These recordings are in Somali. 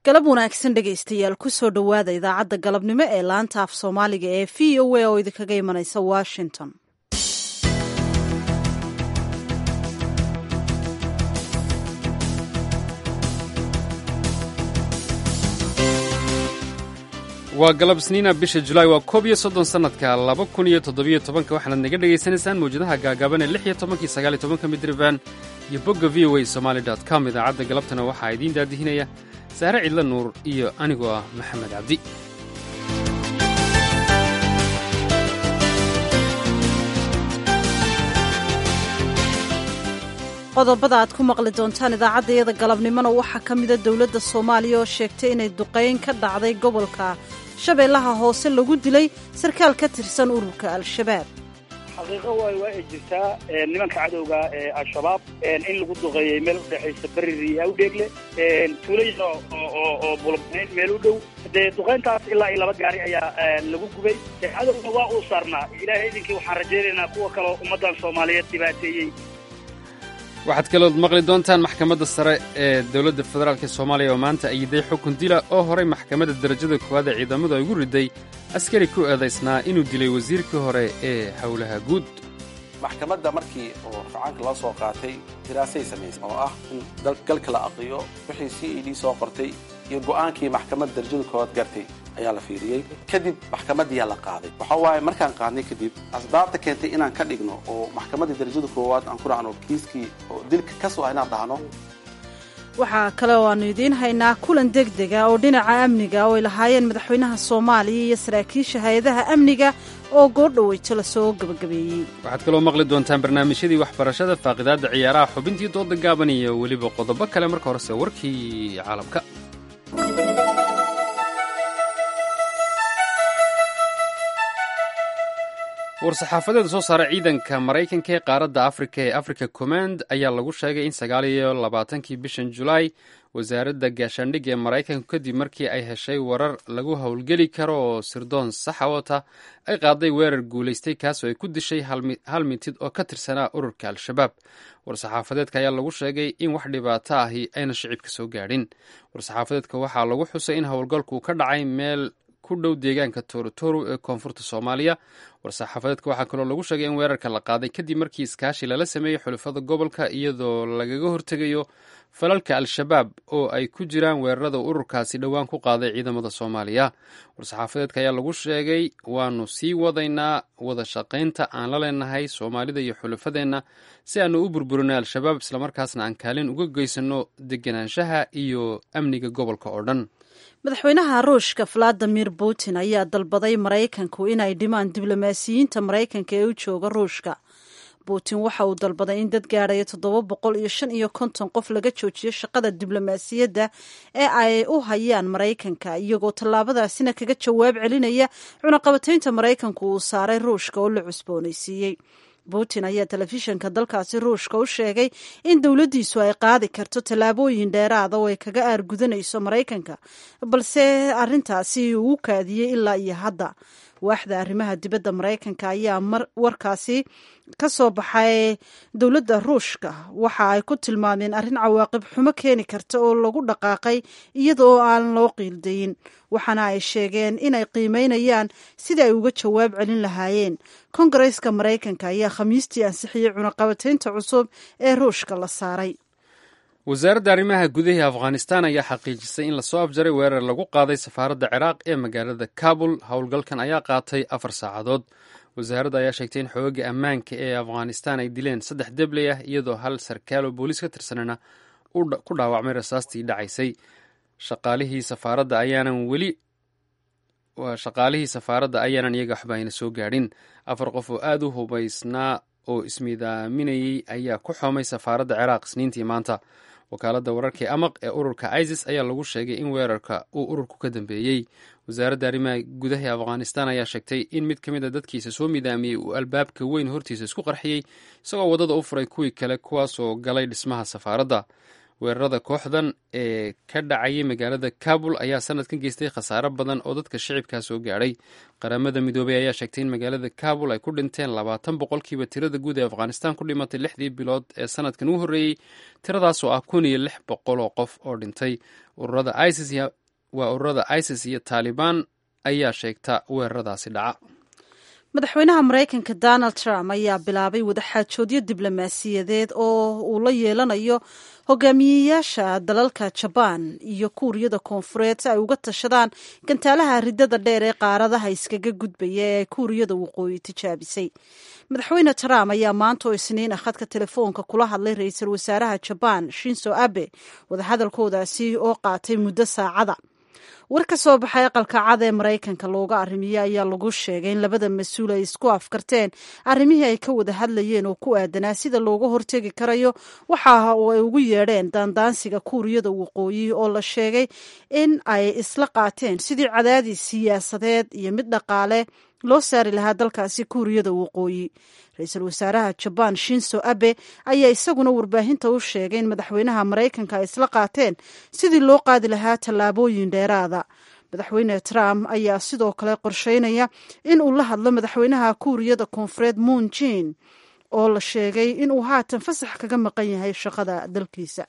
galab wanaagsan dhegaystayaal kusoo dhowaada idaacadda galabnimo ee laanta af soomaaliga ee v o a oo idinkaga imanaysa washington waa galab sniina bisha julaay waa koob iyo soddon sannadka laba kun iyo toddobiyo tobanka waxaanaad naga dhegaysanaysaan mawjadaha gaagaaban ee lix iyo tobankii sagaal iyo tobanka midriban iyo bogga v o a somaali dot com idaacadda galabtana waxaa idiin daadihinaya saare cidla nuur iyo anigoo ah maxamed cabdi qodobada aad ku maqli doontaan idaacaddayada galabnimona waxaa ka mida dowladda soomaaliya oo sheegtay inay duqayn ka dhacday gobolka shabeellaha hoose lagu dilay sarkaal ka tirsan ururka al-shabaab xaqiiqo waay waa ay jirtaa nimanka cadowga ee al-shabaab in lagu duqeeyey meel udhexaysa beriri iyo awdheegle tuulayin oo bulbnayn meel u dhow dee duqayntaas ilaa iyo laba gaari ayaa lagu gubay cadowga waa uu saarnaa ilaahay idinkii waxaan rajaynaynaa kuwa kaleo ummaddan soomaaliyeed dhibaateeyey waxaad kalood maqli doontaan maxkamadda sare ee dowladda federaalk soomaaliya oo maanta ayiday xukun dila oo horay maxkamadda darajada koowaad ee ciidamadu ay ugu riday askari ku eedaysnaa inuu dilay wasiirkii hore ee howlaha guud maxkamadda markii oo racaanka loo soo qaatay diraasay samaysay oo ah in galka la aqriyo wixii c e d soo qortay iyo go'aankii maxkamadda darajada koowaad gartay ayaa la fiiriyey kadib maxkamadiyaa la qaaday waxa waaye markaan qaadnay kadib asbaabta keentay inaan ka dhigno oo maxkamaddii darajada koowaad aan ku dhacno kiiskii oo dilka ka soo ah inaan dhahno waxaa kale oo aanu idiin haynaa kulan deg dega oo dhinaca amniga oo ay lahaayeen madaxweynaha soomaaliya iyo saraakiisha hay-adaha amniga oo goordhoweyto lasoo gebagabeeyey waxaad kaloo maqli doontaan barnaamijyadii waxbarashada faaqidaadda ciyaaraha xubintii dooda gaaban iyo weliba qodobo kale marka horese warkii caalamka war-saxaafadeeda soo saara ciidanka maraykanka ee qaaradda afrika ee africa command ayaa lagu sheegay in sagaal iyo labaatankii bishan julaay wasaaradda gaashaandhig ee maraykanku kadib markii ay heshay warar lagu howlgeli karo oo sirdoon saxa wata ay qaaday weerar guulaystay kaasoo ay ku dishay hal mitid oo ka tirsanaa ururka al-shabaab war-saxaafadeedka ayaa lagu sheegay in wax dhibaato ahi ayna shicibka soo gaadhin war-saxaafadeedka waxaa lagu xusay in howlgalku ka dhacay meel ku dhow deegaanka toorotooro ee koonfurta soomaaliya war-saxaafadeedka waxaa kaloo lagu sheegay in weerarka la qaaday kadib markii iskaashi lala sameeyey xulafada gobolka iyadoo lagaga hortegayo falalka al-shabaab oo ay ku jiraan weerarada ururkaasi dhowaan ku qaaday ciidamada soomaaliya war-saxaafadeedka ayaa lagu sheegay waanu sii wadaynaa wada shaqaynta aan la leenahay soomaalida iyo xulafadeenna si aanu u burburinay al-shabaab islamarkaasna aan kaalin uga geysano deganaanshaha iyo amniga gobolka oo dhan madaxweynaha ruushka valadimir putin ayaa dalbaday maraykanku inay dhimaan diblomaasiyiinta maraykanka ee u jooga ruushka putin waxa uu dalbaday in dad gaadhaya toddoba boqol iyo shan iyo konton qof laga joojiyo shaqada diblomaasiyadda ee ay u hayaan maraykanka iyagoo tallaabadaasina kaga jawaab celinaya cunaqabataynta maraykanku uu saaray ruushka oo la cusboonaysiiyey putin ayaa telefishinka dalkaasi ruushka u sheegay in dowladdiisu ay qaadi karto tallaabooyin dheeraada oo ay kaga aargudanayso maraykanka balse arrintaasi uu kaadiyey ilaa iyo hadda waaxda arrimaha dibadda maraykanka ayaa warkaasi ka soo baxay dowladda ruushka waxa ay ku tilmaameen arrin cawaaqib xumo keeni karta oo lagu dhaqaaqay iyada oo aan loo qiildayin waxaana ay sheegeen inay qiimeynayaan sidai ay uga jawaab celin lahaayeen kongareeska maraykanka ayaa khamiistii ansixiyey cunaqabataynta cusub ee ruushka la saaray wasaaradda arrimaha gudaha ee afghanistan ayaa xaqiijisay in lasoo afjaray weerar lagu qaaday safaaradda ciraaq ee magaalada kabul howlgalkan ayaa qaatay afar saacadood wasaaradda ayaa sheegtay in xooga ammaanka ee afghanistan ay dileen saddex debley ah iyadoo hal sarkaal oo booliis ka tirsanana ku dhaawacmay rasaastii dhacaysay shaqaalihii safaaradda ayaanan weli shaqaalihii safaaradda ayaanan iyaga waxba ayna soo gaadhin afar qof oo aada u hubaysnaa oo ismiidaaminayey ayaa ku xoomay safaaradda ciraaq isniintii maanta wakaaladda wararka ee amaq ee ururka isis ayaa lagu sheegay in weerarka uu ururku ka dambeeyey wasaaradda arrimaha gudaha ee afghanistan ayaa sheegtay in mid ka mid a dadkiisa soo midaamiyey uu albaabka weyn hortiisa isku qarxiyey isagoo waddada u furay kuwii kale kuwaasoo galay dhismaha safaaradda weerarada kooxdan ee ka dhacayay magaalada kabul ayaa sanadkan geystay khasaare badan oo dadka shicibkaa soo gaadhay qaramada midoobey ayaa sheegtay in magaalada kabul ay ku dhinteen labaatan boqolkiiba tirada guud ee afghanistan ku dhimatay lixdii bilood ee sanadkan u horreeyey tiradaas oo ah kun iyo lix boqol oo qof oo dhintay ururada isis waa ururada isis iyo taalibaan ayaa sheegta weeraradaasi dhaca madaxweynaha maraykanka donald trump ayaa bilaabay wadaxaajoodyo diblomaasiyadeed oo uu la yeelanayo hogaamiyeyaasha dalalka jabaan iyo kuuriyada koonfureed si ay uga tashadaan gantaalaha ridada dheer ee qaaradaha iskaga gudbaya ee kuuriyada waqooyi tijaabisay madaxweyne trump ayaa maanta oo isniin ah khadka telefoonka kula hadlay ra-iisul wasaaraha jabaan shinso abe wadahadalkoodaasi oo qaatay muddo saacada war ka soo baxay aqalka cad ee maraykanka looga arrimiyey ayaa lagu sheegay in labada mas-uul ay isku afkarteen arrimihii ay ka wada hadlayeen oo ku aadanaa sida looga hortegi karayo waxa uu ay ugu yeedheen daandaansiga kuuriyada waqooyi oo la sheegay in ay isla qaateen sidii cadaadis siyaasadeed iyo mid dhaqaale loo saari lahaa dalkaasi kuuriyada waqooyi ra-iisul wasaaraha jabaan shinso abe ayaa isaguna warbaahinta u sheegay in madaxweynaha maraykanka ay isla qaateen sidii loo qaadi lahaa tallaabooyin dheeraada madaxweyne trump ayaa sidoo kale qorsheynaya in uu la hadlo madaxweynaha kuuriyada koonfureed moon jin oo la sheegay inuu haatan fasax kaga maqan yahay shaqada dalkiisa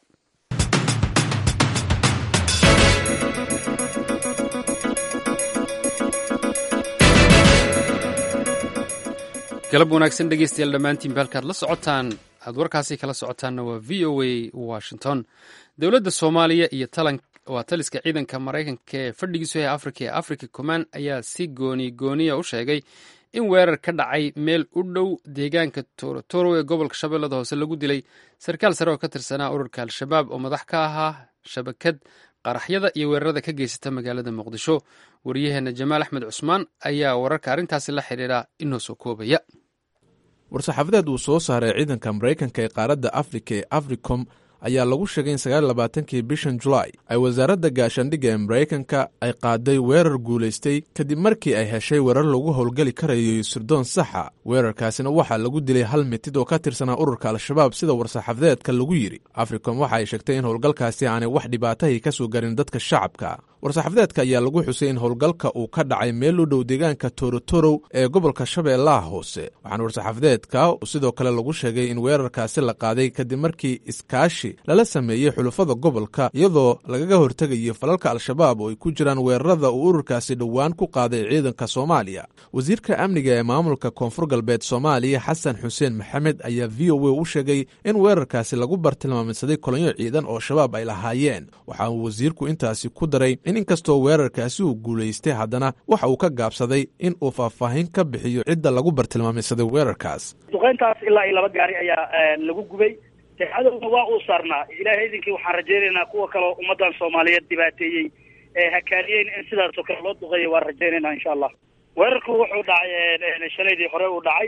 galab wanaagsan dhegeystayaal dhammaantiinba halkaad la socotaan aad warkaasi kala socotaanna waa v o a washington dowladda soomaaliya iyo waa taliska ciidanka maraykanka ee fadhigiisu ee afrika ee africa command ayaa si gooni gooniya u sheegay in weerar ka dhacay meel u dhow deegaanka torotoro ee gobolka shabeellada hoose lagu dilay sarkaal sare oo ka tirsanaa ururka al-shabaab oo madax ka ahaa shabakad qaraxyada iyo weerarada ka geysata magaalada muqdisho waryaheena jamaal axmed cusmaan ayaa wararka arrintaasi la xidhiidha inoo soo koobaya war-saxaafadeed uu soo saaray ciidanka maraykanka ee qaaradda afrika ee africom ayaa lagu sheegay in sagaallabaatankii bishan julaay ay wasaaradda gaashaandhigga ee maraykanka ay qaaday weerar guulaystay kadib markii ay heshay weerar lagu howlgeli karayo sirdoon saxa weerarkaasina waxaa lagu dilay hal mitid oo ka tirsanaa ururka al-shabaab sida war-saxaafadeedka lagu yidhi africom waxa ay sheegtay in howlgalkaasi aanay wax dhibaatahii ka soo garin dadka shacabka war-saxaafadeedka ayaa lagu xusay in howlgalka uu ka dhacay meel u dhow deegaanka torotorow ee gobolka shabeellaha hoose waxaana war-saxaafadeedka sidoo kale lagu sheegay in weerarkaasi la qaaday kadib markii iskaashi lala sameeyey xulufada gobolka iyadoo lagaga hortegayo falalka al-shabaab oo ay ku jiraan weerarada uu ururkaasi dhowaan ku qaaday ciidanka soomaaliya wasiirka amniga ee maamulka koonfur galbeed soomaaliya xasan xuseen maxamed ayaa v o a u sheegay in weerarkaasi lagu bartilmaamidsaday kolonyo ciidan oo shabaab ay lahaayeen waxa uu wasiirku intaasi ku daray in inkastoo weerarkaasi uu guulaystay haddana waxa uu ka gaabsaday in uu faahfaahin ka bixiyo cidda lagu bartilmaamidsaday weerarkaas duqeyntaas ilaa iyo laba gaari ayaa lagu gubay de cadowna waa uu saarnaa ilaahay idinkii waxaan rajaynaynaa kuwa kaleo ummadan soomaaliyeed dhibaateeyey ee hakaaniyeen in sidaasoo kale loo duqeeyo waan rajaynaynaa insha allah weerarku wuxuu dhacay shalaydii hore uu dhacay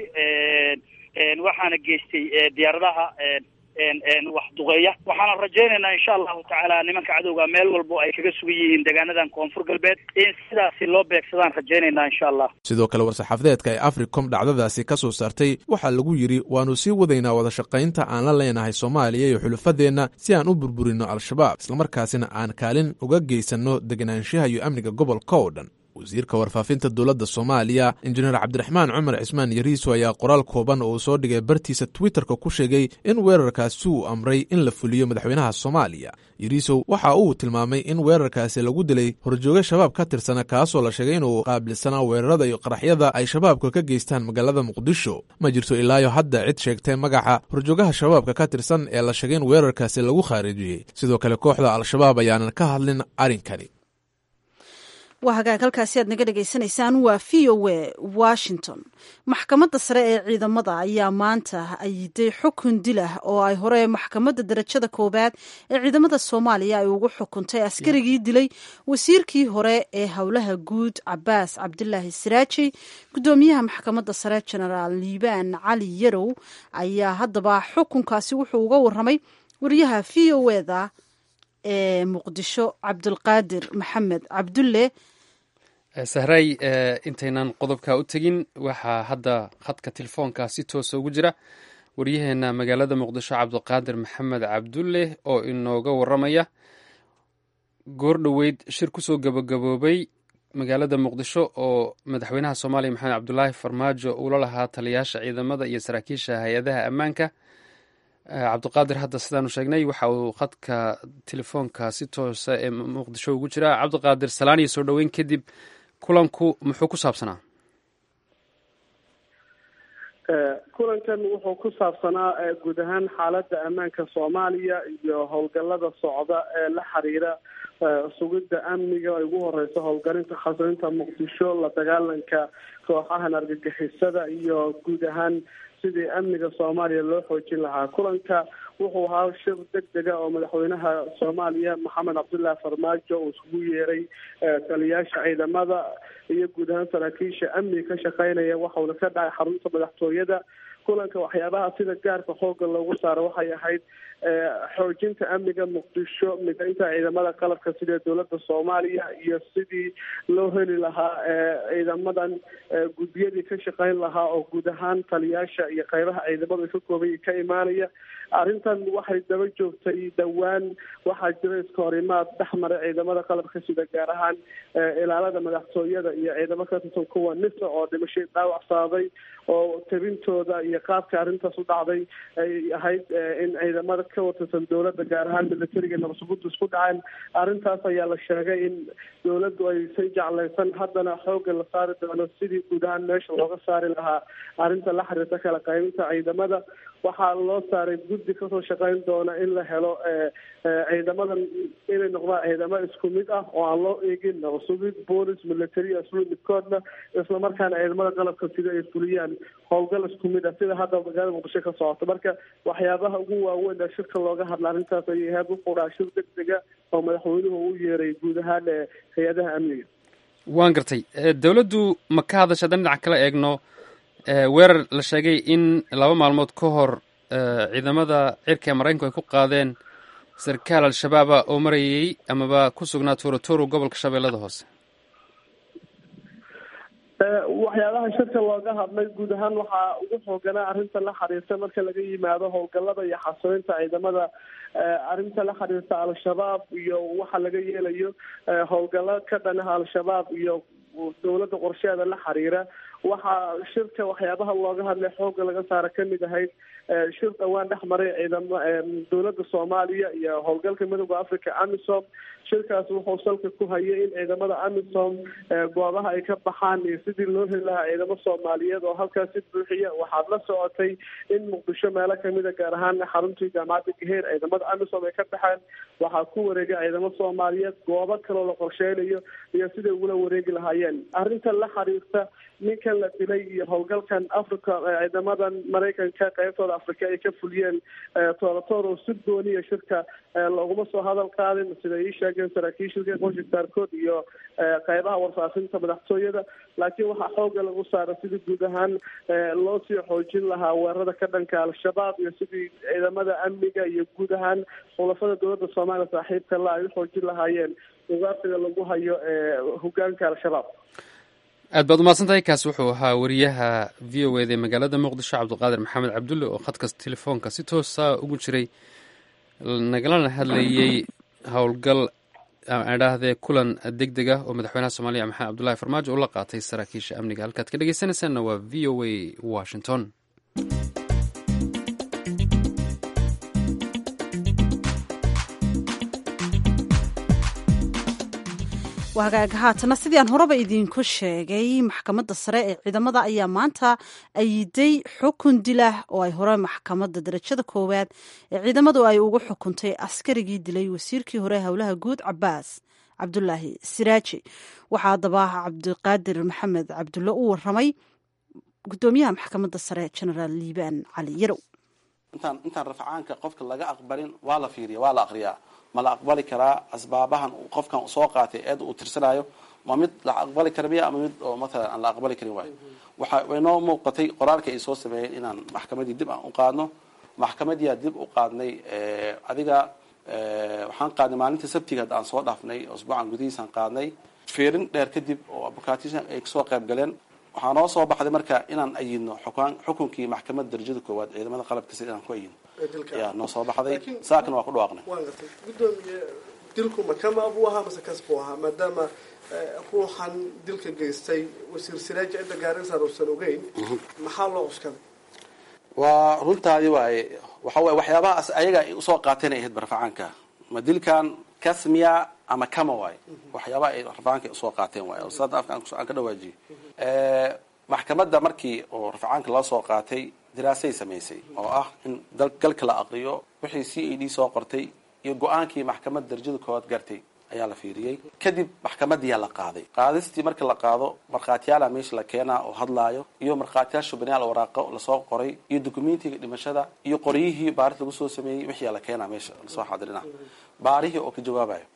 waxaana geystay diyaaradaha wax duqeeya waxaana rajaynaynaa insha allahu tacaala nimanka cadowga meel walbo ay kaga sugan yihiin deegaanadan koonfur galbeed in sidaasi loo beegsadaan rajaynaynaa insha allah sidoo kale war-saxaafadeedka ee africom dhacdadaasi ka soo saartay waxaa lagu yidhi waannu sii wadaynaa wadashaqaynta aan la leenahay soomaaliya iyo xulufadeenna si aan u burburino al-shabaab islamarkaasina aan kaalin uga geysanno deganaanshaha iyo amniga gobolka oo dhan wasiirka warfaafinta dowladda soomaaliya injineer cabdiraxmaan cumar cismaan yariiso ayaa qoraal kooban oo uu soo dhigay bartiisa twitterka ku sheegay in weerarkaasi uu amray in la fuliyo madaxweynaha soomaaliya yariisow waxa uu tilmaamay in weerarkaasi lagu dilay horjooge shabaab ka tirsana kaasoo la sheegay inuu qaabilsanaa weerarada iyo qaraxyada ay shabaabka ka geystaan magaalada muqdisho ma jirto ilaayo hadda cid sheegtay magaca horjoogaha shabaabka ka tirsan ee la sheegay in weerarkaasi lagu khaarijiyey sidoo kale kooxda al-shabaab ayaanan ka hadlin arrinkani waa hagaag halkaasi aad naga dhegaysanaysaan waa v o a washington maxkamadda sare ee ciidamada ayaa maanta ayiday xukun dilah oo ay hore maxkamadda darajada koowaad ee ciidamada soomaaliya ay ugu xukuntay askarigii dilay wasiirkii hore ee howlaha guud cabaas cabdilaahi siraaji gudoomiyaha maxkamadda sare genaraal liibaan cali yarow ayaa haddaba xukunkaasi wuxuu uga waramay wariyaha v o eda ee muqdisho cabdulqaadir maxamed cabdulle sahray intaynan qodobka u tegin waxaa hadda khadka telefoonka si toosa ugu jira waryaheena magaalada muqdisho cabdiqaadir maxamed cabdulle oo inooga waramaya goor dhoweyd shir kusoo gabagaboobay magaalada muqdisho oo madaxweynaha soomaaliya maxamed cabdulaahi farmaajo uula lahaa taliyaasha ciidamada iyo saraakiisha hay-adaha ammaanka cabdiqaadir hadda sidaanu sheegnay waxa uu khadka telefoonka si toosa ee muqdisho ugu jiraa cabdiqaadir salaaniyo soo dhoweyn kadib kulanku muxuu ku saabsanaa kulankan wuxuu ku saabsanaa guud ahaan xaaladda ammaanka soomaaliya iyo howlgallada socda ee la xiriira sugidda amniga ay ugu horeyso howlgalinta khasrinta muqdisho la dagaalanka kooxahan argagixisada iyo guud ahaan sidii amniga soomaaliya loo xoojin lahaa kulanka wuxuu ahaa shir deg dega oo madaxweynaha soomaaliya maxamed cabdullaahi farmaajo uu isugu yeeray taliyaasha ciidamada iyo guud ahaan saraakiisha amniga ka shaqeynaya waxauna ka dhacay xarunta madaxtooyada kulanka waxyaabaha sida gaarka xooga loogu saaro waxay ahayd xoojinta amniga muqdisho midaynta ciidamada qalabka sida dowladda soomaaliya iyo sidii loo heli lahaa ciidamadan guddiyadii ka shaqeyn lahaa oo guud ahaan taliyaasha iyo qeybaha ciidamadu ay ka koobay ka imaanaya arrintan waxay daba joogtay dhowaan waxaa jira iska horimaad dhex maray ciidamada qalabka sida gaar ahaan ilaalada madaxtooyada iyo ciidamo ka tirsan kuwa nisa oo dhimashay dhaawac saaday oo tabintooda iyo qaabka arrintaas u dhacday ay ahayd in ciidamada ka watirsan dowladda gaar ahaan milatariga nabadsugudu isku dhaceen arrintaas ayaa la sheegay in dowladdu aysan jeclaysan haddana xoogga la saari doono sidii guud ahaan meesha looga saari lahaa arrinta la xiriirta kala qaybinta ciidamada waxaa loo saaray guddi kasoo shaqeyn doona in la helo ciidamadan inay noqdaan ciidamo isku mid ah oo aan loo eegin nabasugid boolis military aslu midkoodna islamarkaana ciidamada qalabka sida ay fuliyaan howlgal isku mid ah sida hadda magaalada muqdisho ka socoto marka waxyaabaha ugu waaweyn ee shirka looga hadla arrintaas ayay ahayd u quraa shir deg dega oo madaxweynuhu u yeeray guud ahaan hay-adaha amniga waan gartay dowladdu ma ka hadasha haddaan dhinac kala eegno weerar la sheegay in laba maalmood ka hor ciidamada cirka ee maraykanku ay ku qaadeen sarkaal al-shabaaba oo marayay amaba ku sugnaa tuurotoro gobolka shabeellada hoose waxyaabaha shirka looga hadlay guud ahaan waxaa ugu xooganaa arrinta la xiriirta marka laga yimaado howlgallada iyo xasilinta ciidamada arrinta la xiriirta al-shabaab iyo waxa laga yeelayo howlgallo ka dhanaha al-shabaab iyo dowladda qorsheeda la xiriira waxaa shirka waxyaabaha looga hadlay xooga laga saara kamid ahayd shir dhowaan dhex maray ciidama dowladda soomaaliya iyo howlgalka midooda africa amisom shirkaas wuxuu salka ku hayay in ciidamada amisom goobaha ay ka baxaan iyo sidii loo heli lahaa ciidamo soomaaliyeed oo halkaas si buuxiya waxaad la socotay in muqdisho meelo kamida gaar ahaan xaruntii jaamacadda gaheer ciidamada amisom ay ka baxeen waxaa ku wareegay ciidamo soomaaliyeed goobo kaloo la qorsheynayo iyo siday ugula wareegi lahaayeen arrinta la xiriirta ninkan la dilay iyo howlgalkan africa ciidamadan maraykanka qeybtooda africa ay ka fuliyeen toorotoro si gooniya shirka looguma soo hadal qaadin sida ii sheegeen saraakiishilka qoshi saarkood iyo qeybaha warfaafinta madaxtooyada laakiin waxaa xooga lagu saara sidii guud ahaan loo sii xoojin lahaa weerarada ka dhanka al-shabaab iyo sidii ciidamada amniga iyo guud ahaan xulafada dowladda soomaaliya saaxiibka la ay u xoojin lahaayeen ugaarsiga lagu hayo hogaanka al-shabaab aad baad umahadsan tahay kaasi wuxuu ahaa wariyaha v o eda ee magaalada muqdisho cabdiqaadir maxamed cabdulle oo khadkas telefoonka si toosa ugu jiray nagalana hadlayey howlgal idhaahdee kulan deg deg ah oo madaxweynaha soomaaliya maxamed cabdullahi farmaajo uu la qaatay saraakiisha amniga halkaad ka dhegeysanaysaanna waa v o a washington wahagaaga haatana sidii aan horeba idiinku sheegay maxkamadda sare ee ciidamada ayaa maanta ayiday xukun dilah oo ay hore maxkamadda darajada koowaad ee ciidamadu ay ugu xukuntay askarigii dilay wasiirkii hore howlaha guud cabaas cabdulaahi siraaji waxaa haddaba cabdiqaadir maxamed cabdulle u waramay gudoomiyaha maxkamadda sare genaraal liibaan cali yarow intaan intaan rafcaanka qofka laga aqbalin waa la fiiriya waa la aqriyaa ma la aqbali karaa asbaabahan qofkan soo qaatay eed uu tirsanayo ma mid la aqbali kara miya ama mid oo matalan aan la aqbali karin waayo waxa waynoo muuqatay qoraalka ay soo sameeyeen inaan maxkamadii dib aan u qaadno maxkamadiyaa dib u qaadnay adiga waxaan qaadnay maalinta sabtiga hadda aan soo dhaafnay usbuucan gudihiisaan qaadnay fiirin dheer kadib oo abukatishan ay kasoo qayb galeen waxaa noo soo baxday marka inaan ayidno xukunkii maxkamadda darajada koowaad ciidamada qalabka sida inaan ku ayidno ayaa noo soo baxday saakana waa ku dhawaaqnay waan gartay gudoomiye dilku makama buu ahaa mase kas buu ahaa maadaama ruuxan dilka geystay wasiir siraaji cidda gaarinsaan uusan ogeyn maxaa loo cuskaday waa runtaadi waaye waxa waye waxyaabahaas ayaga ay usoo qaateen ay ahayd barfacaanka ma dilkan kasmiya ama kama waaye waxyaabaha ay rafacaanka usoo qaateen waaye oo sada afka aan ka dhawaajiyo maxkamadda markii oo rafacaanka loo soo qaatay diraasay samaysay oo ah in galka la aqriyo wixii c a d soo qortay iyo go-aankii maxkamadda darajada koowaad gartay ayaa la fiiriyey kadib maxkamadiyaa la qaaday qaadistii marka la qaado markhaatiyaala meesha la keenaa oo hadlaayo iyo markhaatiyaal shubanayaal waraaqo lasoo qoray iyo dokumentiga dhimashada iyo qoryihii baaris lagu soo sameeyey wixii la keenaa meesha lasoo xadirina baarihii oo ka jawaabayo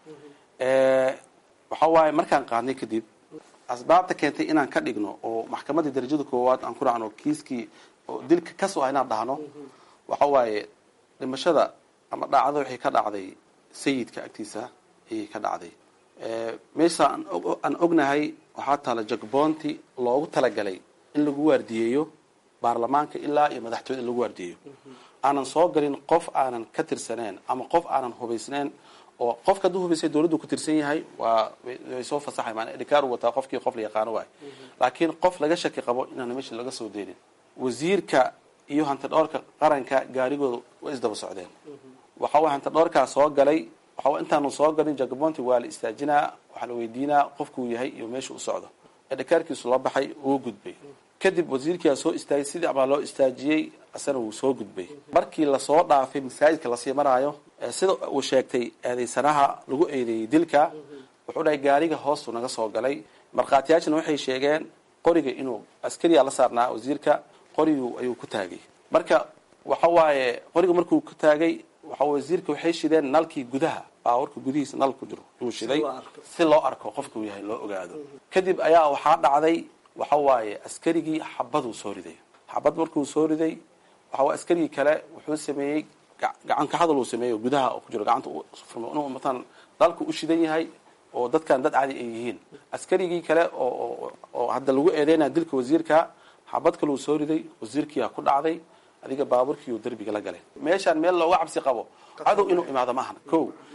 waxa waaye markaan qaadnay kadib asbaabta keentay inaan ka dhigno oo maxkamadii darajada koowaad aan ku dhacno kiiskii oo dilka kasoo ah inaan dhahno waxa waaye dhimashada ama dhacdo waxay ka dhacday sayidka agtiisa ayay ka dhacday meesha aan ognahay waxaa taala jagboonti loogu talagalay in lagu waardiyeeyo baarlamaanka ilaa iyo madaxtooyada in lagu waardiyeeyo aanan soo galin qof aanan ka tirsaneen ama qof aanan hubaysneen oo qofka hadduu hubaysay dawladdu ku tirsan yahay waa way soo fasaxay maana dhikaar u wataa qofkii qof la yaqaano waay laakiin qof laga shaki qabo inaan meesha laga soo deenin wasiirka iyo hantidhoorka qaranka gaarigooda way isdaba socdeen waxa way hantidhoorkaa soo galay waxa intaanu soo galin jagabonti waa la istaajinaa waxaa la weydiinaa qofkuu yahay iyo meesha u socdo ee dhikaarkiisu la baxay uu gudbay kadib wasiirkiaa soo istaagay sidii abaa loo istaajiyey asana wuu soo gudbay markii lasoo dhaafay masaajidka lasii maraayo sida uu sheegtay eedeysanaha lagu eedeeyey dilka wuxuu dhahay gaariga hoostu naga soo galay markhaatiyaashana waxay sheegeen qoriga inuu askariyaa la saarnaa wasiirka qorigu ayuu ku taagay marka waxa waaye qoriga markuu ku taagay waxa wasiirka waxay shideen nalkii gudaha baawarka gudihiisa nal ku jiro inuu shiday si loo arko qofkuu yahay loo ogaado kadib ayaa waxaa dhacday waxa waaye askarigii xabaduu soo riday xabad markuu soo riday waxa waye askarigii kale wuxuu sameeyey gacan ka hadal uu sameeyo gudaha oo ku jiro gacanta inuu matalan dalku u shidan yahay oo dadkan dad cadi ay yihiin askarigii kale oo oo hadda lagu eedeynaya dilka wasiirka xabad kaluu soo riday wasiirkiyaa ku dhacday adiga baaburkiiu derbiga la galay meeshaan meel looga cabsi qabo cadow inuu imaado maahan ko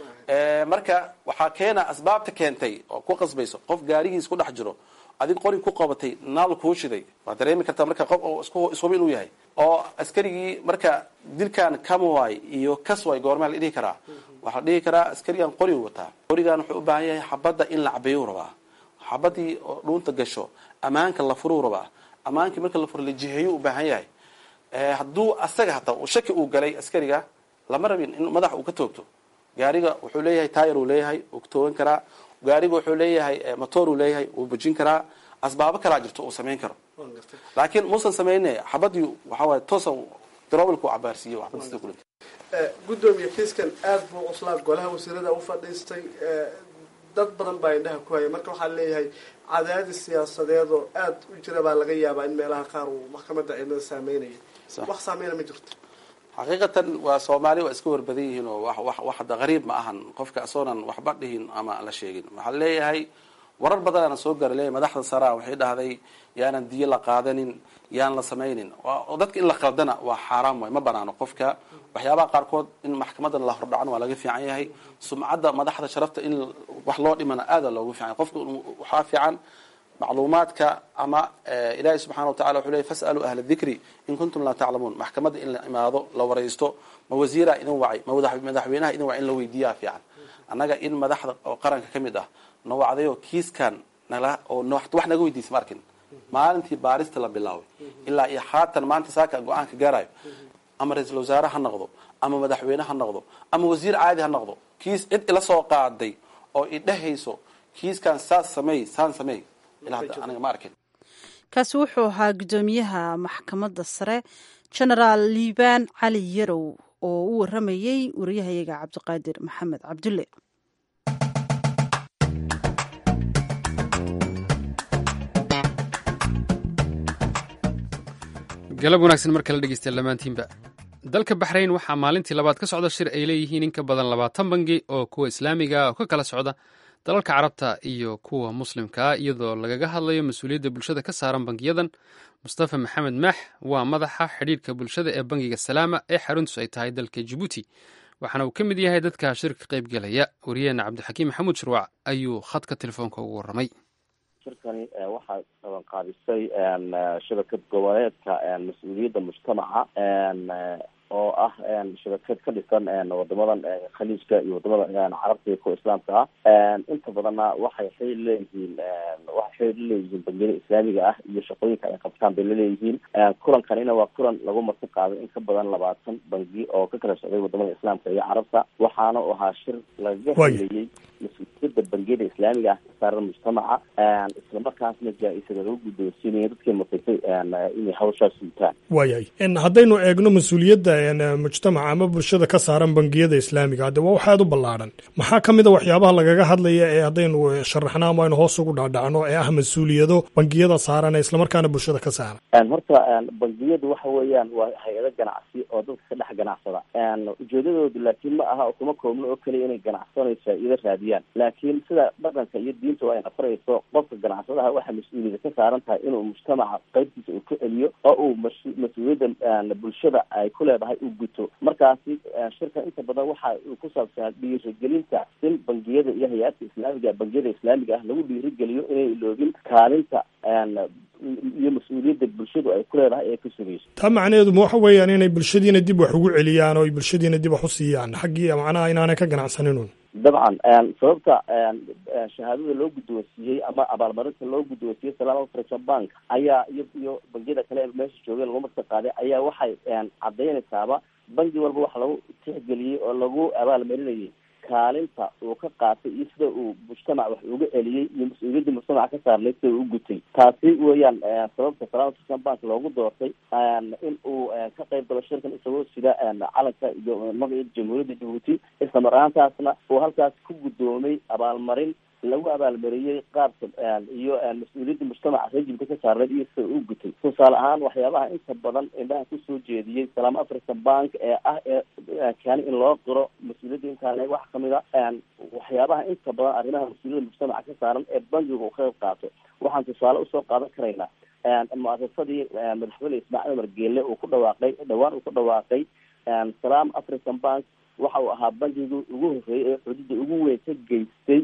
marka waxaa keena asbaabta keentay oo ku qasbayso qof gaarigiis ku dhex jiro adig qori ku qabatay naal kuu shiday waad dareemi kartaa marka qof oo ishuba inuu yahay oo askarigii marka dilkan kamaway iyo kasway goormaa la dhihi karaa waxaa la dhihi karaa askarigan qorigu wataa qorigan wuxuu u baahan yahay xabadda in la cabeeyuu rabaa xabadii oo dhuunta gasho ammaanka la furuu rabaa ammaankii marka la furo la jiheeyuu u baahan yahay hadduu asaga hataa shaki uu galay askariga lama rabin in madax uu ka toogto gaariga wuxuu leeyahay tayar uu leeyahay uu ka toogan karaa gaariga wuxuu leeyahay motor uu leeyahay wuu bujin karaa asbaabo kalaa jirto uu samayn karo laakiin muusan samayne xabadii waxaa waay toosa darobalku cabaarsiiye waxbad sida kulanta gudoomiye kiiskan aada buu cuslaa golaha wasiirada u fadhiistay dad badan baa indhaha ku haya marka waxaa leeyahay cadaadis siyaasadeed oo aada u jira baa laga yaabaa in meelaha qaar uu maxkamadda ciidamada saameynaya wax saameyna ma jirto xaqiiqatan waa soomaali waa iska warbadan yihiin oo wax wax hadda qariib ma ahan qofka asoonan waxba dhihin ama la sheegin waxaa leeyahay warar badanaana soo gaara leeyahay madaxda saraa waxay dhahday yaanan diyo la qaadanin yaan la samaynin dadka in la qaldana waa xaaraam waay ma banaano qofka waxyaabaha qaarkood in maxkamadan la hordhacan waa laga fiican yahay sumcadda madaxda sharafta in wax loo dhimana aada loogu fiican yahay qofka waxaa fiican macluumaadka ama ilaahay subxana watacala wuxuu leey fasaluu ahla dikri in kuntum laa taclamuun maxkamadda in la imaado la waraysto ma wasiiraa idin wacay ma madaxweynaha idin wacay in la weydiiyaa fiican annaga in madaxda oo qaranka ka mid ah na wacdayo kiiskan nala oo wax naga weydiisa ma arkin maalintii baarista la bilaabay ilaa iyo haatan maanta saaka go-aanka gaarayo ama ra-iisul wasaare ha noqdo ama madaxweyne ha noqdo ama wasiir caadi ha noqdo kiis cid ila soo qaaday oo idhehayso kiiskan saas sameey saan sameey ilaa hadda aniga ma arkin kaasi wuxuu ahaa guddoomiyaha maxkamadda sare genaraal liibaan cali yarow oo u waramayey wariyahayaga cabdiqaadir maxamed cabdulle galab wanaagsan mar kale dhegeystayaal dhammaantiinba dalka baxrayn waxaa maalintii labaad ka socda shir ay leeyihiin in ka badan labaatan bangi oo kuwa islaamiga oo ka kala socda dalalka carabta iyo kuwa muslimkaa iyadoo lagaga hadlayo mas-uuliyadda bulshada ka saaran bangiyadan mustafa maxamed maax waa madaxa xidhiirka bulshada ee bangiga salaama ee xaruntiisu ay tahay dalka jibuuti waxaana uu ka mid yahay dadka shirka qaybgelaya wariyaheena cabdixakiim maxamuud shirwac ayuu khadka telefoonka ugu warramay shirkani waxaa qabanqaabisay shabakad goboleedka mas-uuliyadda mujtamaca oo ah shabakad ka dhisan wadamadan khaliijka iyo wadamada carabta iyo kuwa islaamka ah inta badanna waxay xiriir leeyihiin waxay xiriir leeyihiin bangiyada islaamiga ah iyo shaqooyinka ay qabtaan bay laleeyihiin kulankanina waa kulan lagu marti qaaday in ka badan labaatan bangi oo ka kala socday wadamada islaamka iyo carabta waxaana u ahaa shir lagaga hadlayey mas-uuliyadda bangiyada islaamiga ah kasaaran mujtamaca islamarkaasna jaa-isada lagu guddoonsiinaya dadkii mutaysay inay hawshaas suutaan waayahay haddaynu eegno mas-uuliyadda mujtamaca ama bulshada ka saaran bangiyada islaamiga hadde waa wax aad u ballaadhan maxaa ka mid a waxyaabaha lagaga hadlaya ee haddaynu sharaxno ama aynu hoos ugu dhaadhacno ee ah mas-uuliyado bangiyada saaran ee islamarkaana bulshada ka saaran horta bangiyadu waxa weeyaan waa hay-ado ganacsi oo dadka ka dhex ganacsada ujeedadoodu laakiin ma aha kuma koobno oo keliya inay ganacsanayso faa-iido raadiyaan laakiin sida dhaqanka iyo diinta ay nafarayso qofka ganacsadaha waxaa mas-uuliyada ka saaran tahay inuu mujtamaca qaybtiisa uu ka celiyo oo uu mas-uuliyadda bulshada ay ku leedahay u guto markaasi shirka inta badan waxa uu ku saabsanaa dhiirigelinta in bangiyada iyo hay-adka islaamiga bangiyada islaamiga ah lagu dhiirigeliyo inay iloogin kaalinta iyo mas-uuliyadda bulshadu ay ku leedahay ee ka sugayso taa macnaheedu ma waxa weeyaan inay bulshadiina dib wax ugu celiyaan oo ay bulshadiina dib wax u siiyaan xaggii macnaha inaanay ka ganacsaninun dabcan sababta shahaadada loo guddoonsiiyey ama abaalmarinta loo guddoonsiiyey salaam african bank ayaa iyo iyo bangiyada kale ee meesha joogeen lagu marka qaaday ayaa waxay caddaynaysaaba bangi walba waxa lagu tixgeliyey oo lagu abaalmarinayay kaalinta uu ka qaatay iyo sida uu mujtamac wax uga celiyey iyo mas-uuliyadda mujtamaca ka saarnay sida uu u gutay taasi weeyaan sababta salaam african bank loogu doortay in uu ka qayb galo shirkan isagoo sida calanka iyo magaca jamhuuriyadda jabuuti isla mar ahaantaasna uu halkaas ku guddoomay abaalmarin lagu abaalmariyey qaabka iyo mas-uuliyadda mujtamaca rejimka ka saarneyd iyo sida uu gutay tusaale ahaan waxyaabaha inta badan indhaha kusoo jeediyey salaam african bank ee ah ee keeni in loo qiro mas-uuliyadda intaan wax kamid a waxyaabaha inta badan arrimaha mas-uuliyadda mujtamaca ka saaran ee bankiga uu ka qayb qaato waxaan tusaale usoo qaadan karaynaa muasasadii madaxweyne ismaaciil umar geelle uu ku dhawaaqay dhawaan uu ku dhawaaqay salaam african bank waxa uu ahaa bankiga ugu horreeyay ee xuduudda ugu weyn ka geystay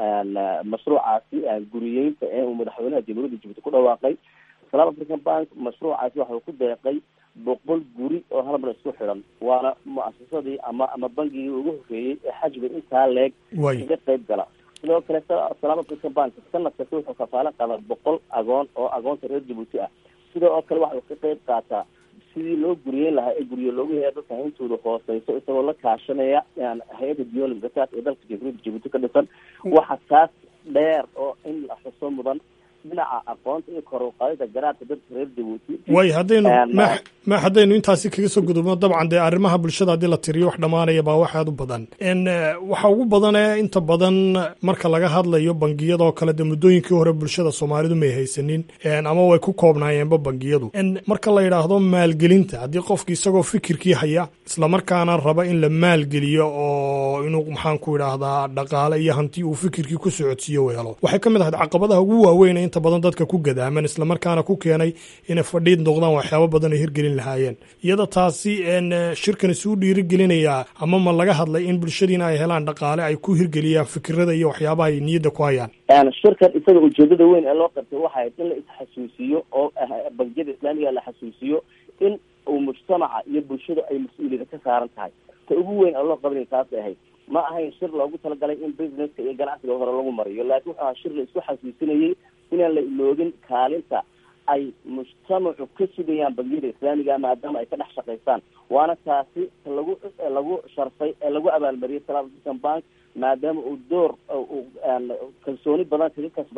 mashruucaasi guriyeynta ee uu madaxweynaha jamhuuriyadda jabuuti ku dhawaaqay salaam african bank mashruucaasi waxa uu ku deeqay boqol guri oo hal mar isku xidhan waana mu-asasadii ama ama bangigii ugu horreeyey ee xajga intaa leeg kaga qayb gala sidoo kale salaam african bank sanad kasta wuxuu kafaalo qaadaa boqol agoon oo agoonta reer jabuuti ah sidoo oo kale waxa uu ka qayb qaataa sidii loo guriyeyn lahaa ee guryo loogu haya dadka hayntooda hooseyso isagoo la kaashanaya hay-adda diyolim zakaat ee dalka jamhuuriyadda jabuuti ka dhisan waxa taas dheer oo in la xuso mudan dhinaca aqoonta iyo kor uqaadida garaadka dadka reer jabuuti way haddaynu ma ma haddaynu intaasi kaga soo gudubno dabcan dee arrimaha bulshada haddii la tiriyo wax dhammaanaya baa wax aad u badan waxa ugu badan ee inta badan marka laga hadlayo bangiyadoo kale dee muddooyinkii hore bulshada soomaalidu may haysanin ama way ku koobnaayeenba bangiyadu marka la yidhaahdo maalgelinta haddii qofki isagoo fikirkii haya islamarkaana raba in la maalgeliyo oo inuu maxaan ku idhaahdaa dhaqaale iyo hanti uu fikirkii ku socodsiiyo u helo waxay ka mid ahayd caqabadaha ugu waaweyn inta badan dadka ku gadaaman islamarkaana ku keenay inay fadhiid noqdaan waxyaabo badan ay hirgelin lahaayeen iyada taasi shirkan isuu dhiirigelinayaa ama ma laga hadlay in bulshadiina ay helaan dhaqaale ay ku hirgeliyaan fikirada iyo waxyaabaha ay niyadda ku hayaan shirkan isaga ujeedada weyn ee loo qabtay waxay in la isxasuusiyo oo bangiyada islaamiga la xasuusiyo in uu mujtamaca iyo bulshada ay mas-uuliyada ka saaran tahay ta ugu weyn ee loo qabanaya taasay ahayd ma ahayn shir loogu talagalay in businesska iyo ganacsiga hore lagu mariyo laakiin wuxuu ahaa shir la isku xasuusinayay inaan la iloogin kaalinta ay mujtamacu ka sugayaan bangiyada islaamiga maadaama ay ka dhex shaqaystaan waana taasi lagu lagu sharfay ee lagu abaalmariyay salaam african bank maadaama uu door kalsooni badan kaga kasbaday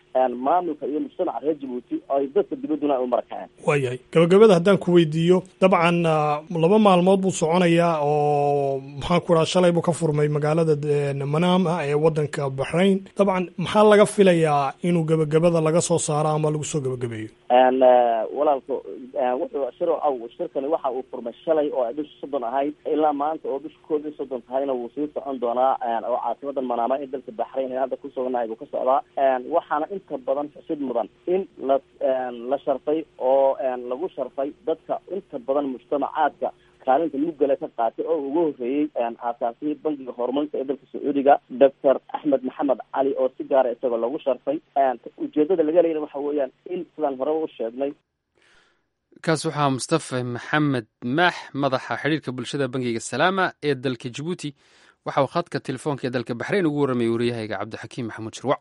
maamulka iyo mujtamaca reer jabuuti oo ay dadka dibadduna ay u marakaceen waayahay gabagabada haddaan ku weydiiyo dabcan laba maalmood buu soconayaa oo maxaan ku dhaha shalay buu ka furmay magaalada manaama ee waddanka baxrayn dabcan maxaa laga filayaa inuu gebagabada laga soo saaro ama lagu soo gebagabeeyo walaalka wuxuu shir aw shirkani waxa uu furmay shalay oo ay bisha soddon ahayd ilaa maanta oo bisha koob iyo soddon tahayna wuu sii socon doonaa oo caasimadan manaama ee dalka baxrayn ee hadda ku suganahay buu ka socdaa waxaana inta badan xusid mudan in la la sharfay oo lagu sharfay dadka inta badan mujtamacaadka kaalinta mugale ka qaatay oo ugu horreeyey aasaasihii bangiga horumarinta ee dalka sacuudiga doctor axmed maxamed cali oo si gaara isagoo lagu sharfay ujeedada laga leeyana waxa weeyaan in sidaan horeba u sheegnay kaas waxaa mustafa maxamed maax madaxa xidhiirka bulshada bangiga salaama ee dalka jabuuti waxa uu khadka telefoonka ee dalka baxrayn ugu warramayay waryahayga cabdixakiim maxamuud shirwac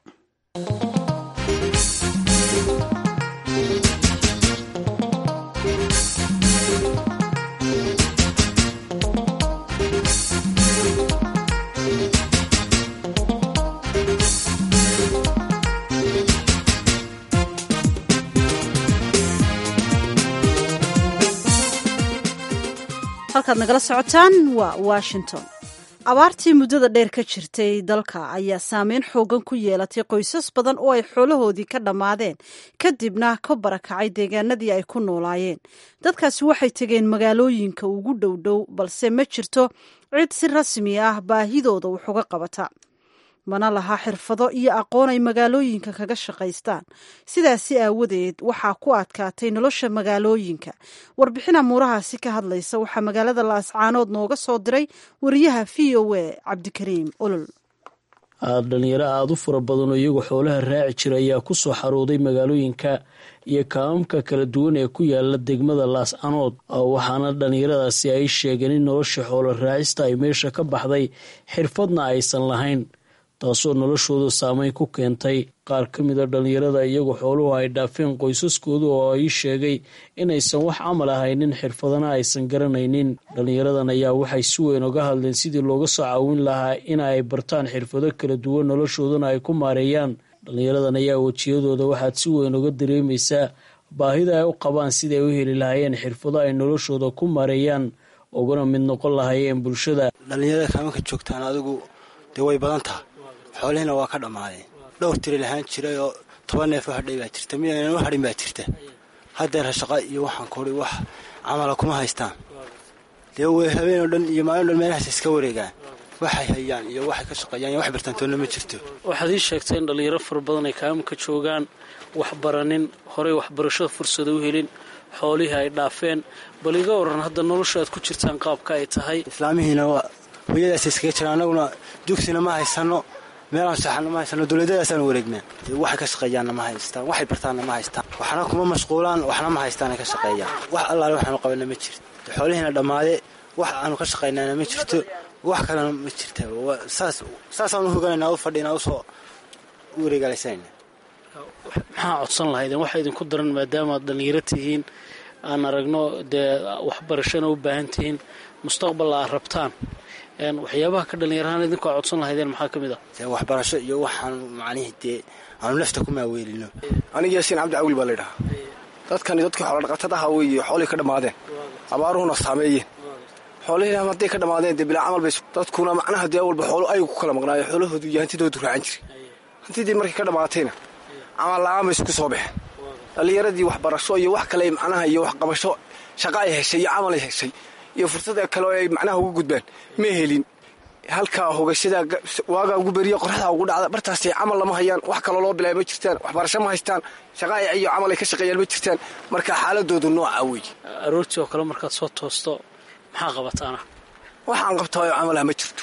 halkaad nagala socotaan waa washington abaartii muddada dheer ka jirtay dalka ayaa saameyn xoogan ku yeelatay qoysas badan oo ay xoolahoodii ka dhammaadeen kadibna ka barakacay deegaanadii ay ku noolaayeen dadkaasi waxay tegeen magaalooyinka ugu dhowdhow balse ma jirto cid si rasmi ah baahidooda wax uga qabata mana laha xirfado iyo aqoon ay magaalooyinka kaga shaqaystaan sidaasi aawadeed waxaa ku adkaatay nolosha magaalooyinka warbixin amuurahaasi ka hadlaysa waxaa magaalada laascaanood nooga soo diray wariyaha v o a cabdikariim olol dhalinyaro aada u fara badan oo iyagu xoolaha raaci jira ayaa ku soo xarooday magaalooyinka iyo kaamamka kala duwan ee ku yaala degmada laascanood waxaana dhalinyaradaasi ay sheegeen in nolosha xoolo raacista ay meesha ka baxday xirfadna aysan lahayn taasoo noloshooda saameyn ku keentay qaar ka mid a dhalinyarada iyagu xooluhu ay dhaafeen qoysaskooda oo ay sheegay inaysan wax camal ahaynin xirfadana aysan garanaynin dhalinyaradan ayaa waxay si weyn uga hadleen sidii looga soo caawin lahaa in ay bartaan xirfado kala duwan noloshoodana ay ku maareeyaan dhalinyaradan ayaa wejiyadooda waxaad si weyn uga dareemaysaa baahida ay u qabaan siday u heli lahaayeen xirfado ay noloshooda ku maareeyaan ugana mid noqon lahaayeen bulshada dhalinyarada kaamanka joogtaan adigu dee way badan taha xoolihiina waa ka dhammaadeen dhowr tiri lahaan jiray oo toban neef u hadhay baa jirta midaynan u hadhin baa jirta haddeer shaqa iyo waxaan kori wax camala kuma haystaan dee way habeenoo dhan iyo maalin dhan meelahaas iska wareegaan waxay hayaan iyo waxay ka shaqeeyaan iyo wax bartaantoonna ma jirto waxaad ii sheegtay in dhalinyaro fara badan ay kaamanka joogaan wax baranin horey waxbarashada fursada u helin xoolihii ay dhaafeen bal iga waran hadda nolosha aad ku jirtaan qaabka ay tahay islaamihiina hooyadaas iskaga jiraan annaguna dugsina ma haysano meelaan saxana ma haysano dowladadaasaan wareegnaa waxay ka shaqeeyaanna ma haystaan waxay bartaanna ma haystaan waxna kuma mashquulaan waxna ma haystaanay ka shaqeeyaan wax allaale waxaanu qabana ma jirto xoolihiina dhammaade wax aanu ka shaqaynaana ma jirto wax kalena ma jirta saas saasaanu hoganayna u fadhina usoo wareegaalaysanayna maxaa codsan lahaydeen waxaa idinku daran maadaamaad dhallinyaro tihiin aan aragno dee waxbarashana u baahan tihiin mustaqballa aad rabtaan waxyaabaha ka dhallinyarahaan idinku aad codsan lahaydeen maxaa ka mid ah dee waxbarasho iyo waxaan macnihii dee aanu nafta ku maaweelino aniga yaasiin cabdi cawil baa laydhahaa dadkani dadkii xoolodhaqatadaha weeye xoolihii ka dhammaadeen abaaruhuna saameeyeen xoolihiina hadday ka dhammaadeen dee bilaa camal bay dadkuna macnaha dee walba xoolo aygu ku kala maqnaayo xoolahoodu iyo hantidoodu raacan jiray hantidii markay ka dhammaatayna camal la-aan bay isku soo baxeen dhallinyaradii waxbarasho iyo wax kale macnaha iyo waxqabasho shaqa ay heshay iyo camal ay heshay iyo fursada kale ay macnaha ugu gudbaan ma helin halkaa hogashada waagaa ugu beriya qoraxdaa ugu dhacda bartaasay camal lama hayaan wax kaloo loo bilaaya ma jirtaan waxbarasho ma haystaan shaqa iyo camal ay ka shaqeeyaan ma jirtaan marka xaaladoodu nooca weeye aroortii oo kale markaad soo toosto maxaa qabataana waxaan qabtaayo camalaha ma jirto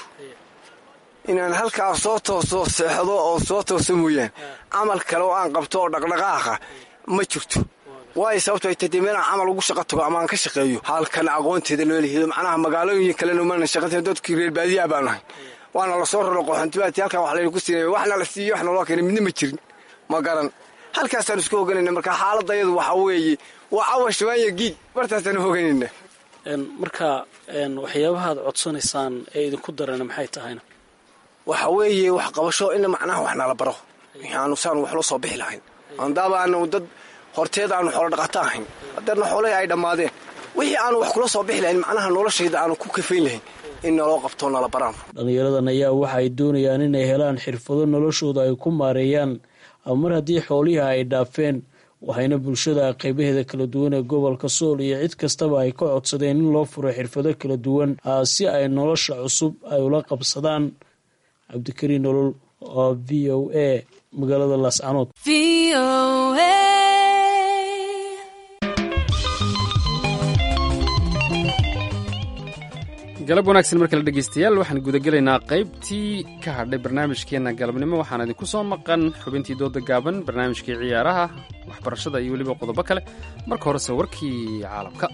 inaan halkaa soo tooso seexdo oo soo tooso mooyaan camal kale oo aan qabto oo dhaqdhaqaaqa ma jirto waayo sababto ay tadee meelaan camal ugu shaqa tago ama aan ka shaqeeyo halkan aqoonteeda loo lihido macnaha magaalooyin kalena mana shaqanta dadkii reer baadiyaa baan nahay waana lasoo raro qoxantibaati halkan wax laynu ku siinay waxna la siiyo waxna loo keenay midna ma jirin ma garan halkaasaan isku hoganayna marka xaaladda iyadu waxaa weeye waa cawash waanya giig bartaasaan hoganayna marka waxyaabahaad codsanaysaan ee idinku darana maxay tahayna waxa weeye wax qabasho in macnaha wax nala baro wixii aanu si aanu waxla soo bixi lahayn andaaba aanu dad horteeda aanu xoolo dhaqato ahayn hadeerna xoolahii ay dhammaadeen wixii aanu wax kula soo bixi lahayn macnaha noloshayda aanu ku kafayn lahayn in naloo qabto nala baraan dhallinyaradan ayaa waxa ay doonayaan inay helaan xirfado noloshooda ay ku maareeyaan mar haddii xoolihii ay dhaafeen waxayna bulshada qeybaheeda kala duwan ee gobolka sool iyo cid kastaba ay ka codsadeen in loo furo xirfado kala duwan si ay nolosha cusub ay ula qabsadaan cabdikariin nolol oo v o a magaalada laascanood galab wanaagsan mar kale dhegeystayaal waxaan gudagelaynaa qaybtii ka hadhay barnaamijkeenna galabnimo waxaan idinku soo maqan xubintii dooda gaaban barnaamijkii ciyaaraha waxbarashada iyo weliba qodobo kale marka horese warkii caalamka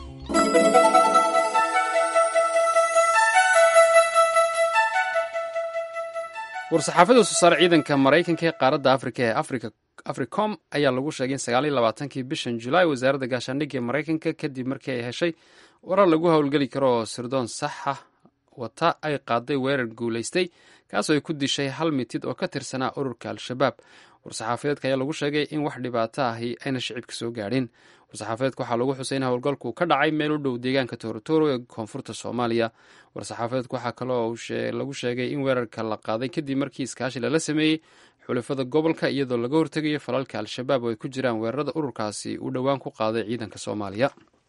war-saxaafada soo saare ciidanka maraykanka ee qaaradda afrika ee africom ayaa lagu sheegay in sagaal iyo labaatankii bishan julaay wasaaradda gaashaandhigga ee maraykanka kadib markii ay heshay warar lagu howlgeli karo oo sirdoon saxa wata ay qaaday weerar guulaystay kaasoo ay ku dishay hal mitid oo ka tirsanaa ururka al-shabaab war-saxaafadeedka ayaa lagu sheegay in wax dhibaato ahi ayna shicibka soo gaadhin war-saxaafadeedka waxaa lagu xusay in howlgalku ka dhacay meel u dhow deegaanka toorotoro ee koonfurta soomaaliya war-saxaafadeedka waxaa kaloo lagu sheegay in weerarka la qaaday kadib markii iskaashi lala sameeyey xulafada gobolka iyadoo laga hortegayo falalka al-shabaab oo ay ku jiraan weerarada ururkaasi uu dhowaan ku qaaday ciidanka soomaaliya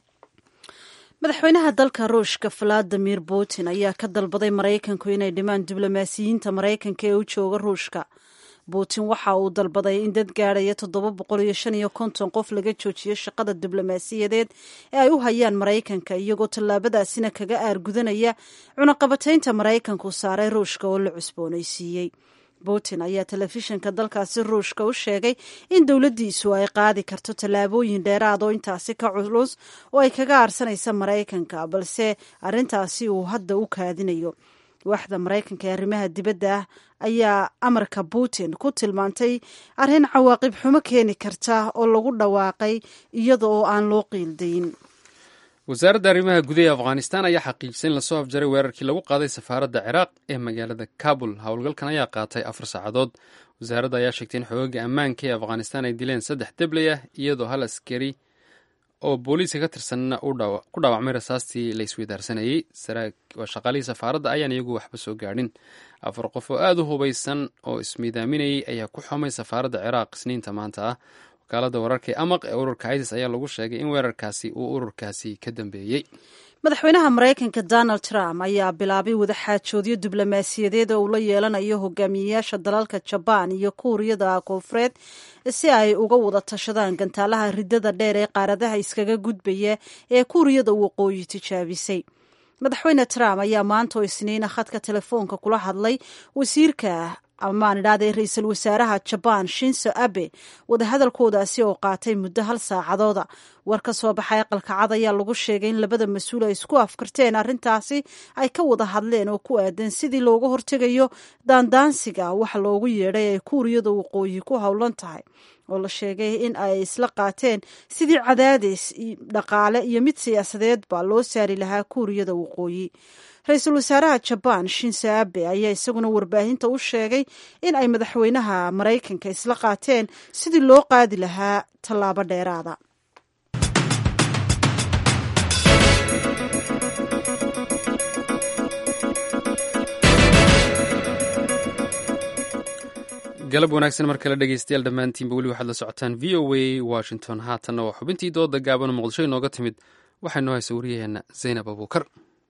madaxweynaha dalka ruushka valadimir putin ayaa ka dalbaday maraykanku inay dhimaan diblomaasiyiinta maraykanka ee u jooga ruushka putin waxa uu dalbaday in dad gaadhaya toddoba boqol iyo shan iyo konton qof laga joojiyo shaqada diblomaasiyadeed ee ay u hayaan maraykanka iyagoo tallaabadaasina kaga aargudanaya cunaqabataynta maraykanku saaray ruushka oo la cusboonaysiiyey putin ayaa telefishinka dalkaasi ruushka u sheegay in dowladdiisu ay qaadi karto tallaabooyin dheeraad oo intaasi ka culus oo ay kaga aarsanaysa maraykanka balse arrintaasi uu hadda u kaadinayo waaxda maraykanka ee arrimaha dibadda ah ayaa amarka putin ku tilmaantay arrin cawaaqib xumo keeni karta oo lagu dhawaaqay iyada oo aan loo qiildayn wasaaradda arrimaha gudaha afghanistan ayaa xaqiijisay in lasoo afjaray weerarkii lagu qaaday safaaradda ciraaq ee magaalada kabul howlgalkan ayaa qaatay afar saacadood wasaaradda ayaa sheegtay in xoogaga ammaanka ee afghanistan ay dileen saddex debley ah iyadoo hal askari oo booliiska ka tirsanna ku dhaawacmay rasaastii la isweydaarsanayey waa shaqaalihii safaaradda ayaan iyagu waxba soo gaadhin afar qof oo aada u hubaysan oo ismiidaaminayay ayaa ku xumay safaaradda ciraaq isniinta maanta ah wakaalada wararka ee amaq ee ururka isis ayaa lagu sheegay in weerarkaasi uu ururkaasi ka dambeeyey madaxweynaha maraykanka donald trump ayaa bilaabay wadaxaajoodyo diblomaasiyadeed oo uu la yeelanayo hogaamiyeyaasha dalalka jabaan iyo kuuriyada koonfureed si ay uga wada tashadaan gantaalaha ridada dheer ee qaaradaha iskaga gudbaya ee kuuriyada waqooyi tijaabisay madaxweyne trump ayaa maanta oo isniina khadka telefoonka kula hadlay wasiirka amaan idhahdee ra-iisul wasaaraha jabaan shinso abe wadahadalkoodaasi oo qaatay muddo hal saacadooda war ka soo baxay aqalka cad ayaa lagu sheegay in labada mas-uul ay isku afkarteen arrintaasi ay ka wada hadleen oo ku aadan sidii looga hortegayo daandaansiga waxa loogu yeedhay ay kuuriyada waqooyi ku howlan tahay oo la sheegay in ay isla qaateen sidii cadaadis dhaqaale iyo mid siyaasadeedba loo saari lahaa kuuriyada waqooyi ra-iisul wasaaraha jabaan shinso abe ayaa isaguna warbaahinta u sheegay in ay madaxweynaha maraykanka isla qaateen sidii loo qaadi lahaa tallaabo dheeraada galab wanaagsan mar kale dhegeystayaal dhammaantiinba weli waxaad la socotaan v o a washington haatanna waa xubintii dooda gaaban oo muqdisho inooga timid waxaynoo haysa wariyaheenna zaynab abuukar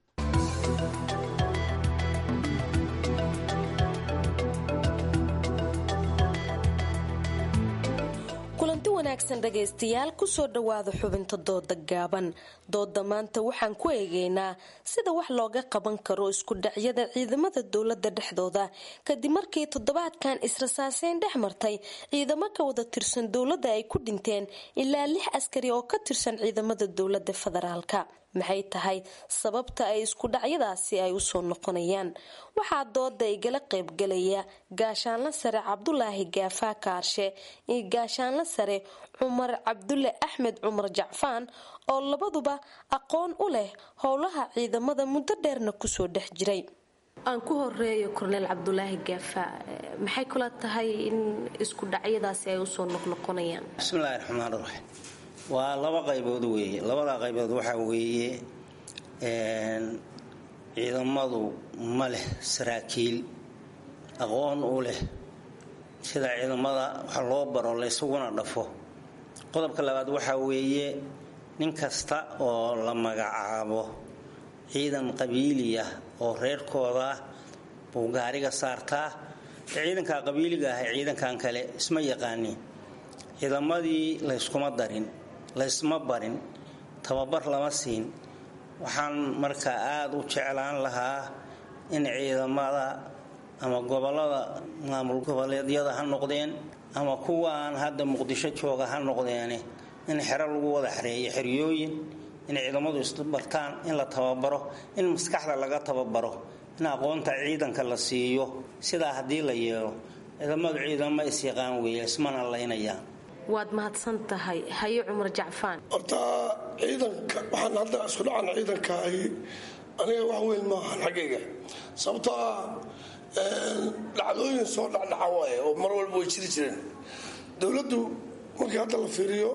kulanti wanaagsan dhagaystayaal kusoo dhowaada xubinta dooda gaaban dooda maanta waxaan ku eegeynaa sida wax looga qaban karo isku dhacyada ciidamada dowlada dhexdooda kadib markii toddobaadkan israsaaseyn dhex martay ciidamo ka wada tirsan dowladda ay ku dhinteen ilaa lix askari oo ka tirsan ciidamada dowlada federaalka maxay tahay sababta ay isku dhacyadaasi ay usoo noqonayaan waxaa dooda igala qaybgalaya gaashaanla sare cabdulaahi gaafaa kaarshe iyo gaashaanla sare cumar cabdulle axmed cumar jacfaan oo labaduba aqoon u leh howlaha ciidamada muddo dheerna kusoo dhex jiray aan ku horeeyo korneel cabdulaahi gaafa maxay kula tahay in isku dhacyadaasi ay usoo noqnoqonayaan bismillahi raxmaan raxiim waa laba qaybood weeye labadaa qaybood waxaa weeye ciidamadu ma leh saraakiil aqoon u leh sida ciidamada wax loo baro laysuguna dhafo qodobka labaad waxaa weeye nin kasta oo la magacaabo ciidan qabiili ah oo reerkooda ah buu gaariga saartaa ciidanka qabiiliga ah ciidankan kale isma yaqaanin ciidamadii layskuma darin laysma barin tababar lama siin waxaan marka aada u jeclaan lahaa in ciidamada ama gobolada maamul goboleedyada ha noqdeen ama kuwaan hadda muqdisho jooga ha noqdeene in xero lagu wada xareeyo xeryooyin in ciidamadu isbartaan in la tababaro in maskaxda laga tababaro in aqoonta ciidanka la siiyo sidaa haddii la yeelo ciidamadu ciidamo isyaqaan weeye ismana laynayaan waad mahadsan tahay haye cumar jacfaan horta ciidanka waxaan hadda isku dhacan ciidanka ay aniga wax weyn maahan xaggayga sababtoo ah dhacdooyin soo dhacdhaca waaye oo mar walba way jiri jireen dowladdu markii hadda la fiiriyo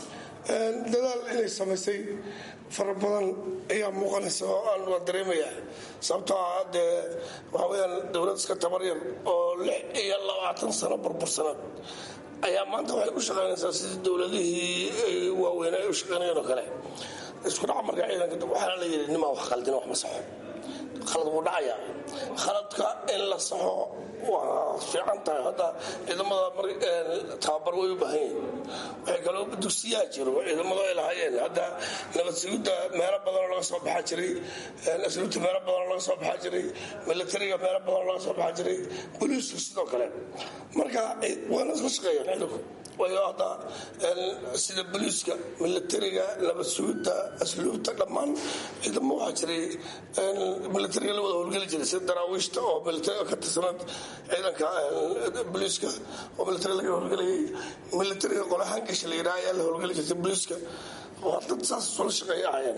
dadaal inay samaysay fara badan ayaa muuqanaysa oo aan waa dareemaya sababtoo ah dee waxa weyaan dowlad iska tabaryar oo lix iyo labaatan sano burbursaneed ayaa maanta waxay u shaqaynaysaa sidii dowladihii waaweyn ay u shaqaynayeen oo kale isku dhaca marka ciidanka waxaana la yidhi nimaa wax khaldina wax ma saxo khalad wuu dhacayaa khaladka in la saxo waa fiican tahay hadda ciidamada tababar way u baahan yihin waxay kaloo dugsiyaa jiro ciidamadu ay lahaayeen hadda nabad sugidda meelo badanoo laga soo baxaa jiray asluubta meelo badanoo laga soo baxaa jiray milatariga meelo badanoo laga soo baxaa jiray boliisku sidoo kale marka waana isla shaqeeyaan ciidanku waayo hadda sida boliiska milatariga nabad sugidda asluubta dhammaan ciidamo waxaa jiray milatariga la wada howlgeli jiray sida daraawiishta oo milatariga ka tirsanad ciidanka boliiska oo milatariga laga howlgelayay milatariga qolahaan gasha la yidhaha ayaa la howlgeli jirtay boliiska waa dad saas isula shaqeeya ahayeen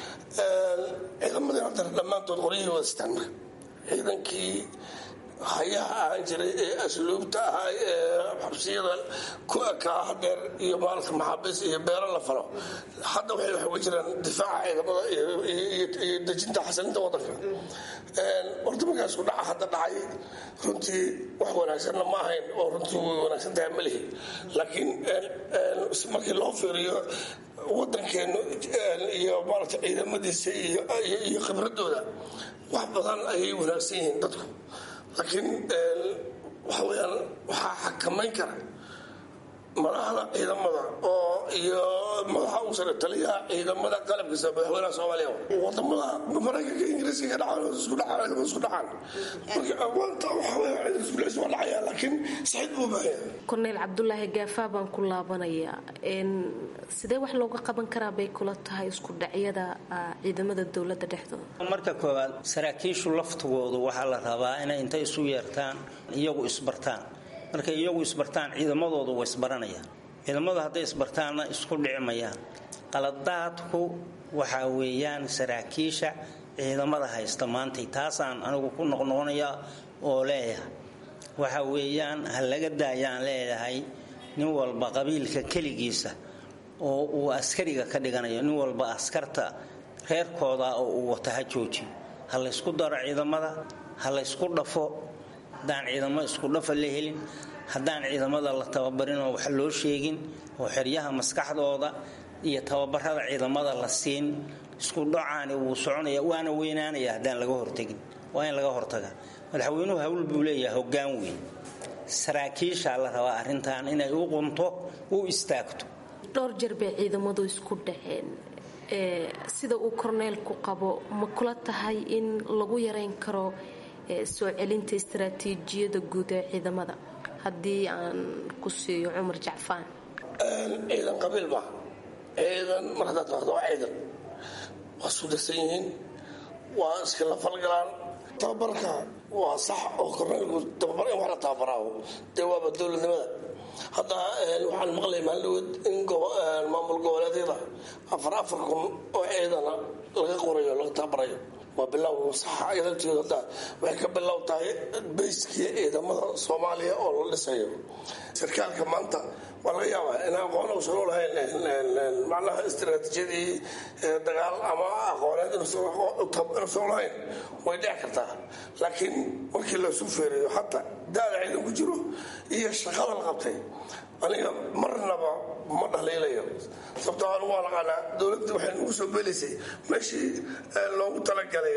ciidamadii hadda dhammaantood qoryihii wada sitaan marka ciidankii hayaha ahaan jiray ee asluubta ahaa ee xabsiyada ku ekaa hadeer iyo maalka maxaabiis iyo beero la falo hadda waxay wax uga jiraan difaaca ciidamada iyo dejinta xasilinta wadanka horta markaas ku dhaca hadda dhacay runtii wax wanaagsanna ma ahayn oo runtii way wanaagsan tahay ma lihi laakiin markii loo fiiriyo wadankeenu iyo maarata ciidamadiisa iyo khibradooda wax badan ayay wanaagsan yihiin dadku laakiin waxa weyaan waxaa xakamayn kara madaxda ciidamada oo iyo madaxa uu sare taliyaha ciidamada qalabkiisa madaxweynaha soomaaliya wadamada maraykanka ingiriiska ka dhacaan isku dhacaan ciidamada isku dhacaan marka maanta waxa weya ciidanka isku dhacaysa waa dhacaya laakiin saxiid buu baahaya korneyl cabdulaahi gaafaa baan ku laabanayaa sidee wax looga qaban karaa bay kula tahay isku dhacyada ciidamada dowladda dhexdooda marka koowaad saraakiishu laftigoodu waxaa la rabaa inay intay isu yeertaan iyagu isbartaan markay iyagu isbartaan ciidamadoodu way isbaranayaan ciidamadu hadday isbartaanna isku dhicmayaan qaladaadku waxaa weeyaan saraakiisha ciidamada haysta maantay taasaan anigu ku noqnoqonaya oo leeyahay waxa weeyaan ha laga daayaan leeyahay nin walba qabiilka keligiisa oo uu askariga ka dhiganayo nin walba askarta reerkooda oo uu wata ha joojiyo ha laysku daro ciidamada ha laysku dhafo haddaan ciidamo isku dhafa la helin haddaan ciidamada la tababarin oo wax loo sheegin oo xeryaha maskaxdooda iyo tababarada ciidamada la siin isku dhacaani wuu soconaya waana weynaanaya haddaan laga hortegin waa in laga hortaga madaxweynuhu hawl buu leeyahay hoggaan weyn saraakiishaa la rabaa arrintan inay u qunto u istaagto dhowr jeer bay ciidamadu isku dhaceen sida uu korneelku qabo ma kula tahay in lagu yareyn karo soo celinta istaraatiijiyada guud ee ciidamada haddii aan ku siiyo cumar jacfaan ciidan qabiil ma ciidan mar haddaad maqdo waa ciidan waa sudasan yihiin waa iskala falgalaan tababarka waa sax oo korneelku tababar in wax la tababaraaho dee waaba dowladnimada hadda waxaan maqlay maalindhaweed in maamul goboleedyada afar afar kun oo ciidana laga qorayo laga tababarayo waa bilow saxa ayadalteedu hadda waxay ka bilow tahay bayskii ciidamada soomaaliya oo la dhisayo sarkaalka maanta waa laga yaabaa inaan aqoon uusan u lahayn macnaha istiraatiijiyadii dagaal ama aqooneed inuusan u lahayn way dhici kartaa laakiin markii laysu feerayo xataa daada ciidan ku jiro iyo shaqada la qabtay aniga marnaba ma dhaliilayo sababtoo anigu waa naqaanaa dowladda waxay nagu soo beelaysay meeshii loogu talagalay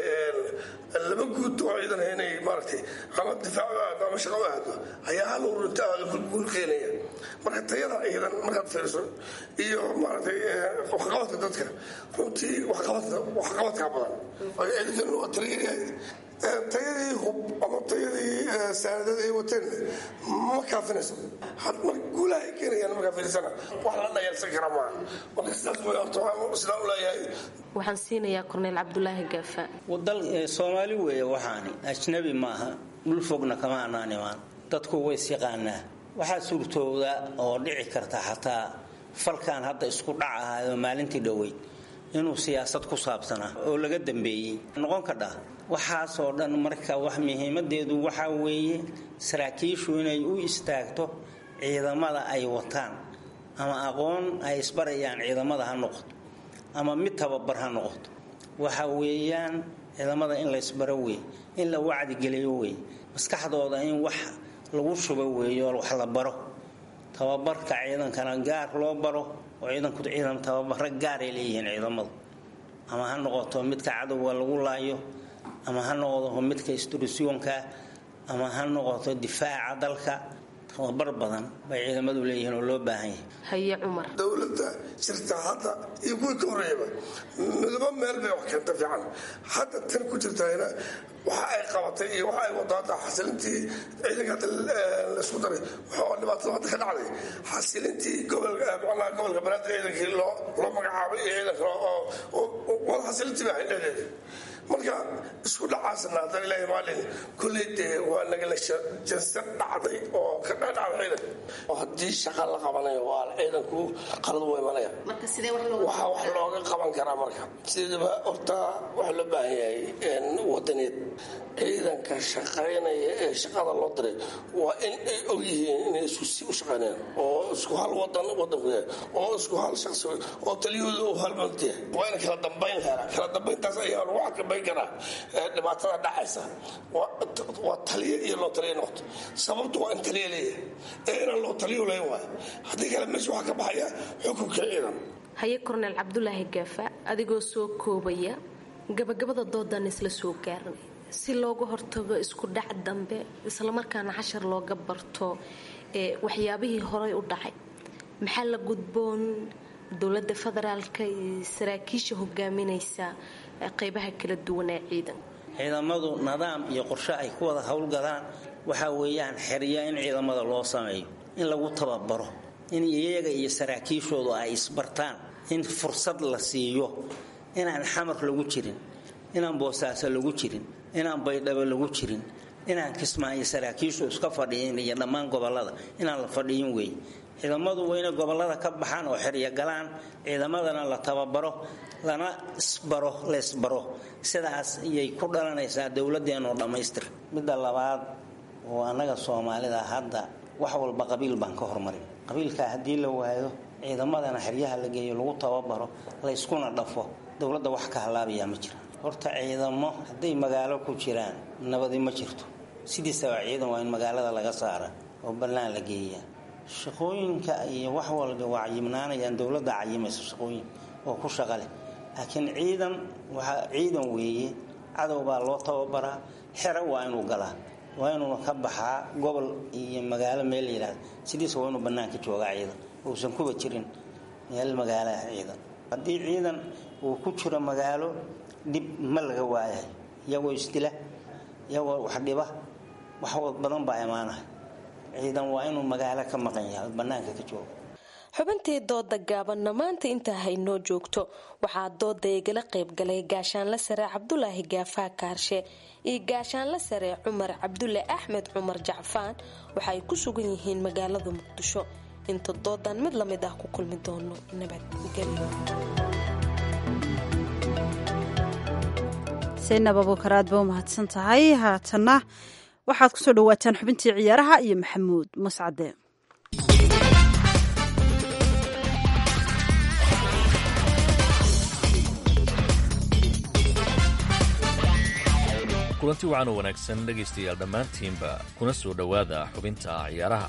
laba guud oo ciidan inay maaragtay ama difaac u aado ama shaqo u aado ayaa hal ururinta guul keenaya marka tayada ciidan markaad fiiriso iyo maaragtay waxqabadka dadka runtii waxqabadkaa badan ciidankan waa taliyayahay tayadii hub ama tayadii saanadada ay wateen ma kaafinayso mar guulaha ay keenayaan markaa fiirsana wax la dhayalsan kara maaha marka sidaas way horta waxaan sidaa u leeyahay waxaan siinayaa korneyl cabdulaahi gaafa dal soomaali weeye waxaani ajnabi maaha dhul fogna kama anaan imaan dadku ways yaqaanaa waxaa suurtooda oo dhici karta xataa falkan hadda isku dhacahayo maalintii dhoweyd inuu siyaasad ku saabsanaa oo laga dambeeyey noqon kadha waxaasoo dhan marka wax muhiimadeedu waxaa weeye saraakiishu inay u istaagto ciidamada ay wataan ama aqoon ay isbarayaan ciidamada ha noqoto ama mid tababar ha noqoto waxa weeyaan ciidamada in la ysbaro wey in la wacdigeliyo wey maskaxdooda in wax lagu shubo weeyo wax la baro tababarka ciidankana gaar loo baro oo ciidanku ciidan tababaro gaaray leeyihiin ciidamadu ama ha noqoto midka cadowga lagu laayo ama ha noqdo midka isturisyoonka ama ha noqoto difaaca dalka tababar badan bay ciidamadu leeyihiin oo loo baahan yahay haye cumar dowladda jirta hadda iyo kuwii ka horreeyaba midaba meel bay wax keenta fiican hadda tan ku jirtayna waxa ay qabatay iyo waxa ay wado hadda xasilintii ciidanka hadda laisku daray waxaa dhibaatada hadda ka dhacday xasilintii gobolka macnaha gobolka banaadir ciidankii loo loo magacaabay iyo ciidanka oo wada xasilintii baa dhexdeeda marka isku dhacaasna haddana ilaahay maalin kulley dee waa nagala jansan dhacday oo ka dhacday ciidan oo haddii shaqa la qabanayo waa ciidanku qalad u imanaya waxaa wax looga qaban karaa marka sidaba horta waxaa loo baahan yahay wadaneed ciidanka shaqaynaya ee shaqada loo diray waa in ay og yihiin inay isku si u shaqaynayaan oo isku hal wadan wadanku yahay oo isku hal shaqsi oo taliyahooda uu hal mant yahay waa in kala dambayn helaa kala dambayntaas ayaa lagu xakabayn karaa dhibaatada dhacaysa waa taliya iyo loo taliya noqoto sababtu waa in taliya leeyahay ee inaan loo taliyo layn waayo haddii kale meesha waxaa ka baxaya xukunka ciidan haye korneyl cabdulaahi gaafa adigoo soo koobaya gabagabada doodan isla soo gaarnay si looga hortago isku dhac dambe islamarkaana cashar looga barto waxyaabihii horay u dhacay maxaa la gudboon dowlada federaalka iyo saraakiisha hogaaminaysa qeybaha kala duwan ee ciidan ciidamadu nidaam iyo qorshe ay ku wada howlgalaan waxaa weeyaan xerya in ciidamada loo sameeyo in lagu tababaro in iyaga iyo saraakiishoodu ay isbartaan in fursad la siiyo inaan xamar lagu jirin inaan boosaaso lagu jirin inaan baydhabo lagu jirin inaan kismaayo saraakiishu iska fadhiyin iyo dhammaan gobolada inaan la fadhiyin weeye ciidamadu waa inay gobolada ka baxaan oo xeryo galaan ciidamadana la tababaro lana isbaro laysbaro sidaas ayay ku dhalanaysaa dowladeenoo dhammaystir midda labaad oo annaga soomaalida hadda wax walba qabiil baan ka hormarin qabiilkaa haddii la waayo ciidamadana xeryaha la geeyo lagu tababaro layskuna dhafo dowladda wax ka halaabayaa ma jira horta ciidamo hadday magaalo ku jiraan nabadi ma jirto sidiisaba ciidan waa in magaalada laga saara oo bannaan la geeyaa shaqooyinka iyo wax walba waa cayimnaanayaan dowladda cayimaysa shaqooyin oo ku shaqa leh laakiin ciidan waxaa ciidan weeye cadow baa loo tababaraa xero waa inuu galaa waa inuuna ka baxaa gobol iyo magaalo meel yidhaahda sidiisa waa inuu bannaanka joogaa ciidan uusan kuba jirin meel magaalaha ciidan haddii ciidan uu ku jiro magaalo dhib ma laga waayahay iyagoo isdila iyagoo wax dhiba wax badan baa imaanahay ciidan waa inuu magaalo ka maqan yahay bannaanka ka jooga xubintii dooda gaabanna maanta intaa haynoo joogto waxaa dooda igala qaybgalay gaashaanla sare cabdulaahi gaafaa kaarshe iyo gaashaanla sare cumar cabdulle axmed cumar jacfaan waxa ay ku sugan yihiin magaalada muqdisho inta doodan mid lamid ah ku kulmi doono nabadgelyo saynab abuukar aad ba u mahadsan tahay haatanna waxaad kusoo dhawaataan xubintii ciyaaraha iyo maxamuud mascade kulanti wacan oo wanaagsan dhegaystayaal dhammaantiinba kuna soo dhowaada xubinta ciyaaraha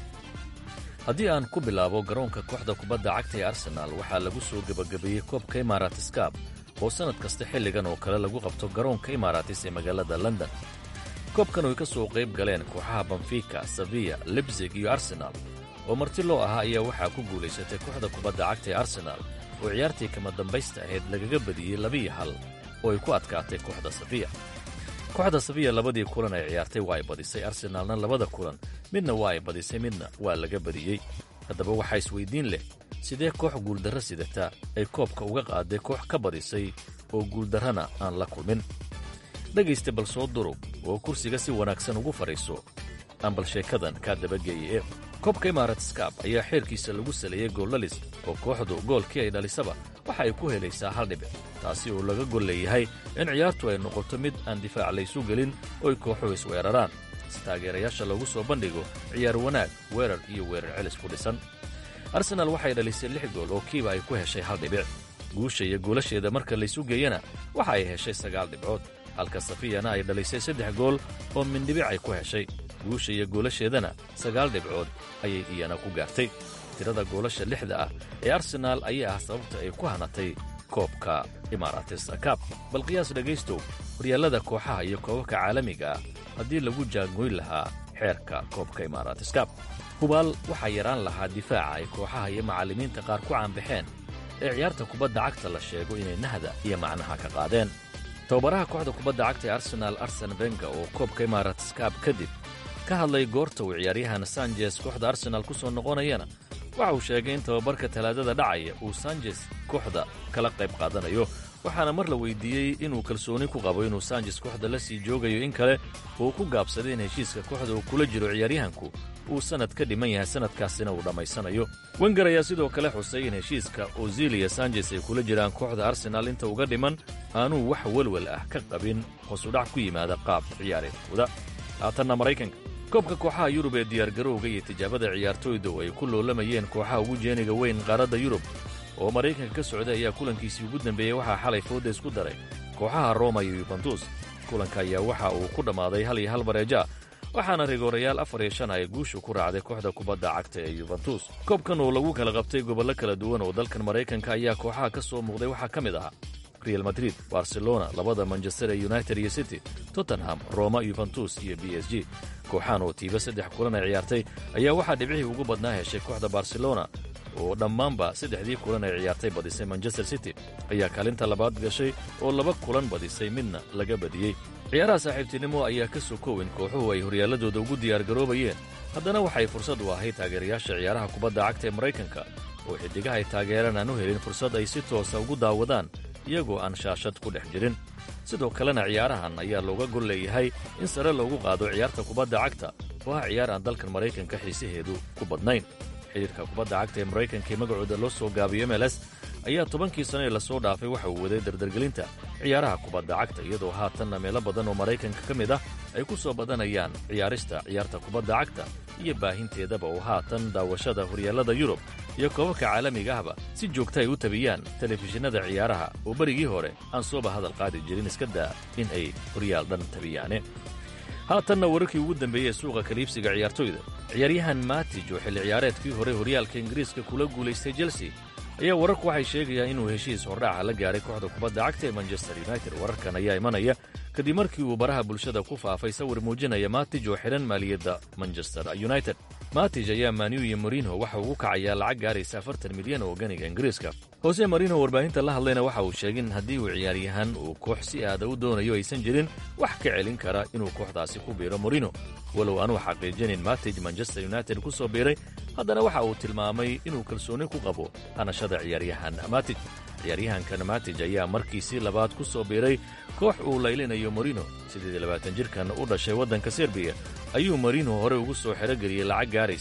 haddii aan ku bilaabo garoonka kooxda kubadda cagta ee arsenaal waxaa lagu soo gebagabeeyey koobka imaaraatiskab oo sannad kasta xilligan oo kale lagu qabto garoonka imaaraatis ee magaalada london koobkan oy ka soo qayb galeen kooxaha banfika saviya lebsig iyo arsenaal oo marti loo ahaa ayaa waxaa ku guulaysatay kooxda kubadda cagta ee arsenaal oo ciyaartii kama dambaysta ahayd lagaga badiyey labiyo hal oo ay ku adkaatay kooxda safiya kooxda safiya labadii kulan ay ciyaartay waa ay badisay arsenaalna labada kulan midna waa ay badisay midna waa laga badiyey haddaba waxaa isweyddiin leh sidee koox guuldarro sidata ay koobka uga qaaday koox ka badisay oo guuldarrana aan la kulmin dhegaysta bal soo durug oo kursiga si wanaagsan ugu fadhiiso aan bal sheekadan kaa dabageeye e koobka imaaratscab ayaa xeerkiisa lagu saleeyey gooldhalis oo kooxdu goolkii ay dhalisaba waxa ay ku helaysaa hal dhibic taasi oo laga gol leeyahay in ciyaartu ay noqoto mid aan difaac laysu gelin ooy kooxuhu isweeraraan si taageerayaasha lagu soo bandhigo ciyaar wanaag weerar iyo weerar celis ku dhisan arsenaal waxay dhalisay lix gool oo kiiba ay ku heshay hal dhibic guusha iyo goolasheeda marka laysu geeyana waxa ay heshay sagaal dhibcood halka safiyana ay dhalisay saddex gool oo mindhibic ay ku heshay guusha iyo goolasheedana sagaal dhibcood ayay iyana ku gaartay tirada goolasha lixda ah ee arsenaal ayaa ah sababta ay ku hanatay koobka imaaratisakab bal qiyaas dhegaystow horyaallada kooxaha iyo koobabka caalamiga ah haddii lagu jaangoyn lahaa xeerka koobka imaaraatiskab hubaal waxaa yaraan lahaa difaaca ay kooxaha iyo macallimiinta qaar ku caanbaxeen ee ciyaarta kubadda cagta la sheego inay nahda iyo macnaha ka qaadeen tababaraha kooxda kubadda cagta ee arsenaal arsen benga oo koobka imaaraatiskab kadib ka hadlay goorta uu ciyaaryahan sanjes kooxda arsenaal ku soo noqonayana waxa uu sheegay in tababarka talaadada dhacaya uu sanjes kooxda kala qayb qaadanayo waxaana mar la weydiiyey inuu kalsooni ku qabo inuu sanjes kooxda la sii joogayo in kale uu ku gaabsaday in heshiiska kooxda uu kula jiro ciyaaryahanku uu sannad ka dhiman yahay sannadkaasina uu dhammaysanayo wenger ayaa sidoo kale xusay in heshiiska ozil iyo sanjes ay kula jiraan kooxda arsenaal inta uga dhiman aanuu wax welwel ah ka qabin hoosudhac ku yimaada qaab ciyaareedkooda haatanna maraykanka koobka kooxaha yurub ee diyaargarowga iyo tijaabada ciyaartooyda oo ay ku loolamayeen kooxaha ugu jeeniga weyn qaaradda yurub oo maraykanka ka socday ayaa kulankiisii ugu dambeeyey waxaa xalay fooda isku daray kooxaha roma iyo yubentus kulanka ayaa waxa uu ku dhammaaday hal iyo hal bareeja waxaana rigoorayaal afar iyo shan ay guushu ku raacday kooxda kubadda cagta ee yubentus koobkan oo lagu kala qabtay gobollo kala duwan oo dalkan maraykanka ayaa kooxaha ka soo muuqday waxaa ka mid ahaa real madrid barcelona labada manchester ee united iyo city tottenham roma yuventus iyo b s g kooxahan oo tiiba saddex kulan ay ciyaartay ayaa waxaa dhibcihii ugu badnaa heshay kooxda barcelona oo dhammaanba saddexdii kulan ay ciyaartay badisay manchester city ayaa kaalinta labaad gashay oo laba kulan badisay midna laga badiyey ciyaaraha saaxiibtinimo ayaa ka soo koowin kooxuhu ay horyaalladooda ugu diyaargaroobayeen haddana waxay fursad u ahayd taageerayaasha ciyaaraha kubadda cagta ee maraykanka oo xiddigaha ay taageeraan aan u helin fursad ay si toosa ugu daawadaan iyagoo aan shaashad ku dhex jirin sidoo kalena ciyaarahan ayaa looga gol leeyahay in sare loogu qaado ciyaarta kubadda cagta oo ah ciyaar aan dalkan maraykanka xiisaheedu ku badnayn xidhiirka kubadda cagta ee maraykanka ee magacooda loo soo gaabiyo mls ayaa tobankii sano ee lasoo dhaafay waxa uu waday dardargelinta ciyaaraha kubadda cagta iyadoo haatanna meelo badan oo maraykanka ka mid ah ay ku soo badanayaan ciyaarista ciyaarta kubadda cagta iyo baahinteedaba oo haatan daawashada horyaallada yurub iyo koobabka caalamiga ahba si joogta ay u tabiyaan telefishinada ciyaaraha oo berigii hore aan sooba hadal qaadi jirin iska daa in ay horyaal dhan tabiyaane haatanna wararkii ugu dambeeyey ee suuqa kaliibsiga ciyaartoyda ciyaaryahan matij oo xilli ciyaareedkii hore horyaalka ingiriiska kula guulaystay chelsea ayaa wararku waxay sheegayaan inuu heshiis hordhaaca la gaaray kooxda kubadda cagta ee manchester united wararkan ayaa imanaya kadib markii uu baraha bulshada ku faafay sawir muujinaya matij oo xidhan maaliyadda manchester united matij ayaa maniu iyo marino waxa uu u kacayaa lacag gaaraysa afartan milyan oo ganiga ingiriiska hoose marino warbaahinta la hadlayna waxa uu sheegay in haddii uu ciyaaryahan uu koox si aada u doonayo aysan jirin wax ka celin kara inuu kooxdaasi ku biiro marino walow aanuu xaqiijinin matij manchester united ku soo biiray haddana waxa uu tilmaamay inuu kalsooni ku qabo hanashada ciyaaryahan matij ciyaaryahankan matij ayaa markiisii labaad ku soo biiray koox uu laylinayo marino siddeed iyo labaatan jirkan u dhashay waddanka serbiya ayuu marino hore ugu soo xerogeliyey lacag gaaraysa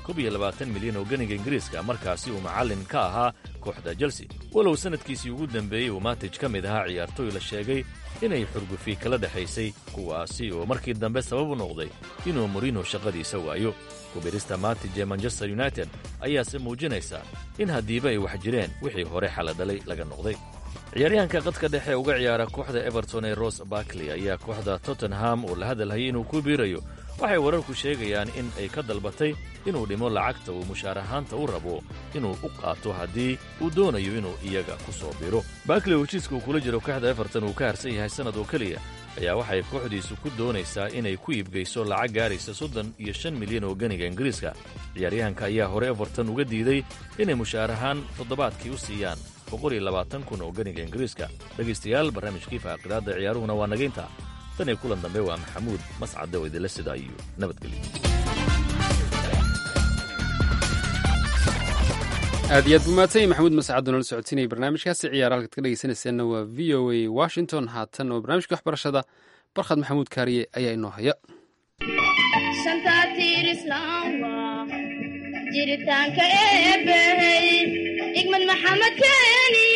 koob iyo labaatan milyan oo ganiga ingiriiska markaasi uu macallin ka ahaa kooxda chelsea walow sannadkiisii ugu dembeeyey uu matij ka mid ahaa ciyaartooy la sheegay inay xurgufi kala dhexaysay kuwaasi oo markii dambe sabab u noqday inuu morino shaqadiisa waayo kubirista matij ee manchester united ayaase muujinaysa in haddiiba ay wax jireen wixii hore xaladhalay laga noqday ciyaaryahanka qadka dhexe uga ciyaara kooxda everton ee ros barkley ayaa kooxda tottenham oo la hadalhayay inuu ku biirayo waxay wararku sheegayaan in ay ka dalbatay inuu dhimo lacagta uu mushaar ahaanta u rabo inuu u qaato haddii uu doonayo inuu iyaga ku soo biro barkley oo heshiiska uu kula jiro kooxda everton uu ka harsan yahay sannad oo keliya ayaa waxay kooxdiisu ku doonaysaa inay ku iibgayso lacag gaaraysa soddon iyo shan milyan oo ganiga ingiriiska ciyaaryahanka ayaa hore everton uga diiday inay mushaar ahaan toddobaadkii u siiyaan boqol iyo labaatan kun oo ganiga ingiriiska dhegaystayaal barnaamijkii faaqidaadda ciyaaruhuna waa nagaynta tan iyo kulan dambe waa maxamuud mascadde oo idinla sidaa iyo nabadgelyo aad iyo aad buu mahadsan yahy maxamuud mascad oo nala socodsiinaya barnaamijkaasi ciyaar halkaad ka dhegeysanayseena waa v o a washington haatan oo barnaamijka waxbarashada barkhad maxamuud kaariye ayaa inoo haya jiritaanka eebbahey igmad maxamed keeni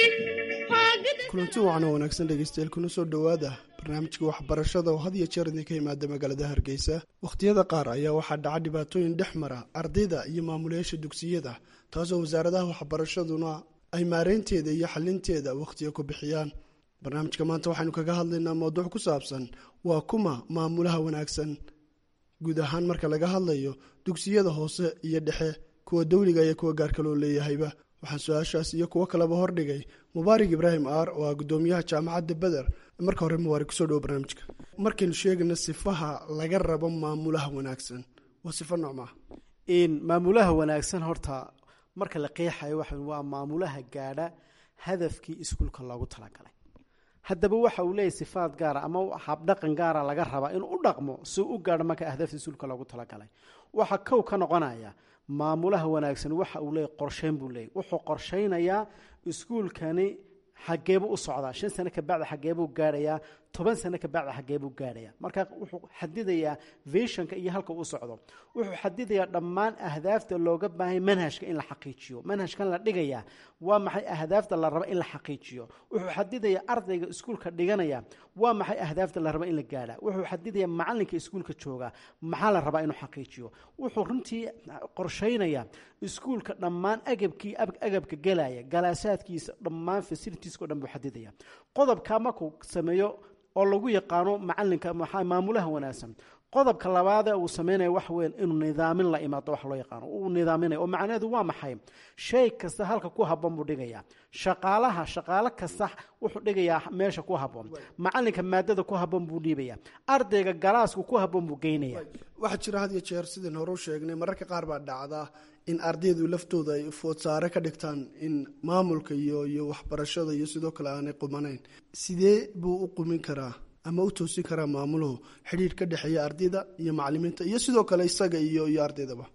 kulanti wacan oo wanaagsan dhegeystayaal kuna soo dhowaada barnaamijka waxbarashada oo had iyo jeer idinka yimaada magaalada hargeysa wakhtiyada qaar ayaa waxaa dhaca dhibaatooyin dhex mara ardayda iyo maamulayaasha dugsiyada taasoo wasaaradaha waxbarashaduna ay maareynteeda iyo xalinteeda wakhtiga ku bixiyaan barnaamijka maanta waxaynu kaga hadlaynaa mowduuc ku saabsan waa kuma maamulaha wanaagsan guud ahaan marka laga hadlayo dugsiyada hoose iyo dhexe kuwa dawliga iyo kuwa gaarka loo leeyahayba waxaan su-aashaas iyo kuwo kaleba hordhigay mubaarig ibraahim aar oo ah gudoomiyaha jaamacadda beder marka hore mubaarig kusoo dhawo barnaamijka markaynu sheegayno sifaha laga rabo maamulaha wanaagsan waa sifo noocmaa maamulaha wanaagsan horta marka la qeexayo waxa waa maamulaha gaadha hadafkii iskuulka loogu talagalay haddaba waxa uu leeyahy sifaad gaara ama habdhaqan gaara laga rabaa inuu u dhaqmo si u gaadho marka ahdafta iskuulka loogu talagalay waxaa kow ka noqonaya maamulaha wanaagsan waxa uu leeyahy qorsheyn buu leeyahy wuxuu qorshaynayaa iskuulkani xageebuu u socdaa shan sano kabacdi xageebuu gaadhayaa toban sano kabacdi xageebuu gaadhayaa marka wuxuu xadidayaa visionka iyo halka u socdo wuxuu xadidayaa dhammaan ahdaafta looga baahanya manhajka in la xaqiijiyo manhajkan la dhigayaa waa maxay ahdaafta la raba in la xaqiijiyo wuxuu xadidayaa ardayga iskuulka dhiganaya waa maxay ahdaafta la raba in la gaadha wuxuu xadidayaa macalinka iskuulka jooga maxaa la rabaa inuu xaqiijiyo wuxuu runtii qorshaynaya iskuulka dhammaan agabkii agabka gelaya galaasaadkiisa dhammaan fasilitiiska o dhan buu xadidaya qodobkaa markuu sameeyo oo lagu yaqaano macalinka maamulaha wanaagsan qodobka labaadee uu sameynaya waxa weyan inuu nidaamin la imaado wax loo yaqaano uu nidaaminaya oo macnaheedu waa maxay shay kasta halka ku habboon buu dhigayaa shaqaalaha shaqaalo kasta wuxuu dhigayaa meesha ku habboon macalinka maadada ku habboon buu dhiibaya ardayga galaaska ku habboon buu geynaya waxaa jira had iyo jeer sidaan hore u sheegnay mararka qaar baa dhacda in ardaydu laftooda ay foodsaare ka dhigtaan in maamulka iyo iyo waxbarashada iyo sidoo kale aanay qumanayn sidee buu u qumin karaa ama u toosin karaa maamuluhu xidhiir ka dhexeeya ardayda iyo macalimiinta iyo sidoo kale isaga iyo iyo ardaydaba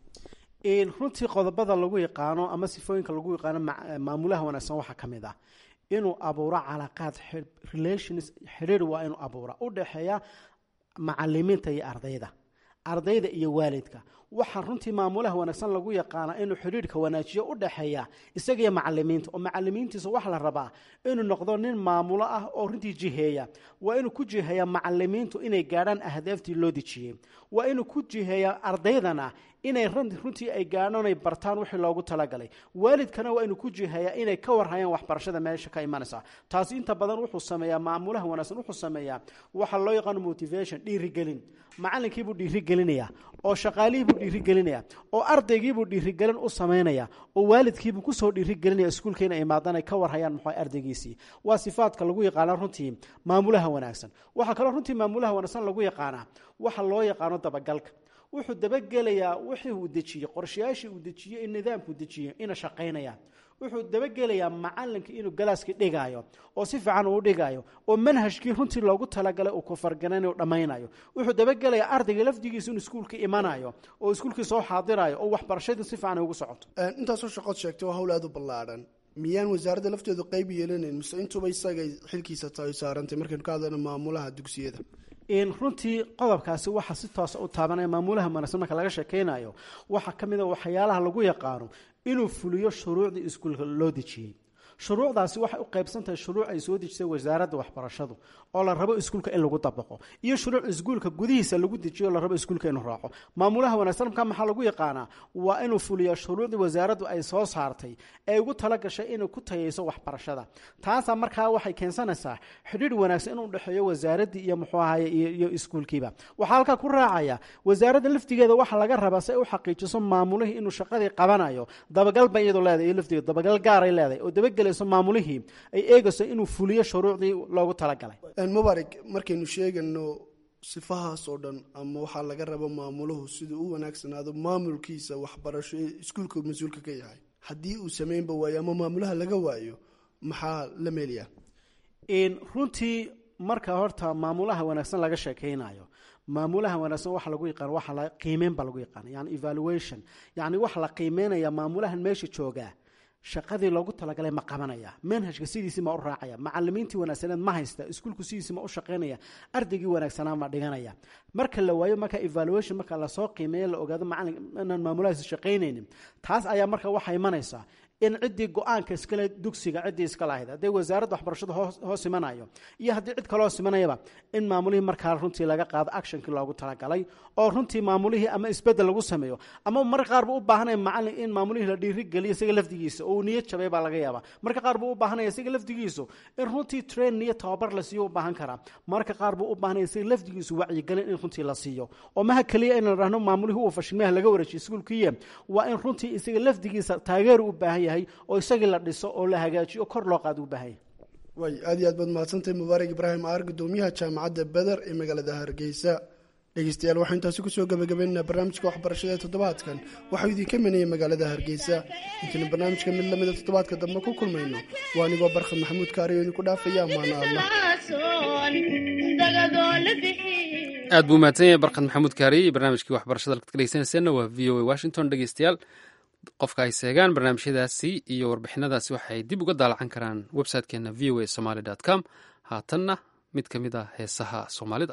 runtii qodobada lagu yaqaano ama sifooyinka lagu yaqaano maamulaha wanaagsan waxaa ka mid ah inuu abuuro calaaqaad relations xidhiir waa inuu abuura u dhexeeya macalimiinta iyo ardayda ardayda iyo waalidka waxaa runtii maamulaha wanaagsan lagu yaqaana inuu xidhiirhka wanaajiyo u dhexeeya isagiyo macalimiinta oo macalimiintiisa waxa la rabaa inuu noqdo nin maamulo ah oo runtii jiheeya waa inuu ku jiheeya macalimiintu inay gaadhaan ahdaaftii loo dejiyey waa inuu ku jiheeya ardaydana inay runtii ay gaadhaan ay bartaan wixii loogu talagalay waalidkana waa inuu ku jiheeya inay ka warhayaan waxbarashada meesha ka imanaysa taasi inta badan wuxuu sameeyaa maamulaha wanaagsan wuxuu sameeyaa waxa loo yaqaano motivation dhiirigelin macalinkiibuu dhiirigelinaya oo shaqaalihiibuu dhiirigelinaya oo ardaygiibuu dhiirigelin u samaynaya oo waalidkiibuu kusoo dhiirigelinaya iskuulka inay imaadaan ay ka warhayaan muxuu ardaygiisii waa sifaadka lagu yaqaana runtii maamulaha wanaagsan waxaa kaloo runtii maamulaha wanaagsan lagu yaqaanaa waxa loo yaqaano dabagalka wuxuu dabagelayaa wixii uu dejiyey qorshayaashii uu dejiyey in nidaamkuu dejiyey ina shaqaynaya wuxuu dabagelayaa macalinka inuu galaaskii dhigaayo oo si fiican uu dhigaayo oo manhajkii runtii loogu talagalay uu kufarganaynayo dhammaynayo wuxuu dabagelayaa ardayga lafdigiisa inuu iskuulka imanayo oo iskuulkii soo xaadirayo oo waxbarashadii si fiican ugu socoto intaasoo shaqood sheegtay waa hawl aada u ballaadhan miyaan wasaaradda lafteedu qayb yeelanayn mise intuba isagay xilkiisa tahay saarantay markaynu ka hadlayno maamulaha dugsiyada runtii qodobkaasi waxaa si toosa u taabanaya maamulaha wanaagsan marka laga sheekeynayo waxaa ka mid a waxyaalaha lagu yaqaano inuu fuliyo shuruucdii iskuulka loo dejiyey shuruucdaasi waxay u qaybsan tahay shuruuc ay soo dejisay wasaaradda waxbarashadu oo la rabo iskuulka in lagu dabaqo iyo shuruuc iskuulka gudihiisa lagu dejiyo oo la rabo iskuulka inuu raaco maamulaha wanaagsan markaa maxaa lagu yaqaanaa waa inuu fuliyaa shuruucdii wasaaraddu ay soo saartay ee ugu talagashay inay ku tayayso waxbarashada taasaa markaa waxay keensanaysaa xidhiir wanaagsan inuu dhexeeyo wasaaraddii iyo muxuu ahaye iyo iskuulkiiba waxaa halkaa ku raacaya wasaaradda laftigeeda waxaa laga rabaa si ay u xaqiijiso maamulihii inuu shaqadii qabanayo dabagal bay iyadu leedahay iyo laftigeeda dabagal gaaray leedahay oo dabagel maamulihii ay eegayso inuu fuliyo shuruucdii loogu talagalay mubarak markaynu sheegano sifahaas oo dhan ama waxaa laga rabo maamuluhu siduu u wanaagsanaado maamulkiisa waxbarasho ee iskuulka mas-uulka ka yahay haddii uu sameynba waayo ama maamulaha laga waayo maxaa la meelyaa runtii marka horta maamulaha wanaagsan laga sheekeynayo maamulaha wanaagsan waxa lagu yaqaan waxa la qiimeyn baa lagu yaqaan yani evaluation yani waxa la qiimeynaya maamulahan meesha joogaa shaqadii loogu talagalay ma qabanaya manhajka sidiisii ma u raacaya macalimiintii wanaagsaneed ma haysta iskuulku sidiisii ma u shaqaynaya ardaygii wanaagsanaa ma dhiganaya marka la waayo marka evaluation marka lasoo qiimeeyo la ogaado macalin inaan maamulahaas shaqaynaynin taas ayaa marka waxaa imanaysaa in ciddii go-aanka iskale dugsiga ciddii iska lahayd hadday wasaaradda waxbarashada hoos imanayo iyo haddii cid kaloo simanayaba in maamulihii markaa runtii laga qaado actionkii loogu talagalay oo runtii maamulihii ama isbedel lagu sameeyo ama mar qaar buu u baahanaya macalin in maamulihii la dhiirigeliyo isaga lafdigiisa oo uu niyad jabay baa laga yaabaa marka qaar buu u baahanaya isaga lafdigiisu in runtii train iyo tababar la siiyo u baahan karaa marka qaar buu u baahanaya isaga lafdigiisu wacyigelin in runtii la siiyo oo maha keliya in la dhahno maamulihii uu fashilmaha laga wareejiyo iskuulkiiya waa in runtii isaga lafdigiisa taageer u baahan yahay oo isagii la dhiso oo la hagaajiyo kor loo qaado u baahanya way aad iyo aad baad mahadsantahay mubaarak ibraahim aar gudoomiyaha jaamacadda beder ee magaalada hargeysa dhegeystayaal waxaan intaasi kusoo gabagabaynaynaa barnaamijka waxbarashada ee toddobaadkan waxau idinka manayay magaalada hargeysa intaynu barnaamijka mid lamida toddobaadka dambe ku kulmayno waa anigoo barkhad maxamuud kaariyo idinku dhaafaya amaana allah aad buu mahadsan yahay barkhad maxamuud kaariye iyo barnaamijkii waxbarashada halkaad ka dhegeysanayseena waa v o a washington dhegeystayaal qofka ay seegaan barnaamijyadaasi iyo warbixinadaasi waxay dib uga daalacan karaan website-keena v o a somaly com haatanna mid ka mid ah heesaha soomaalida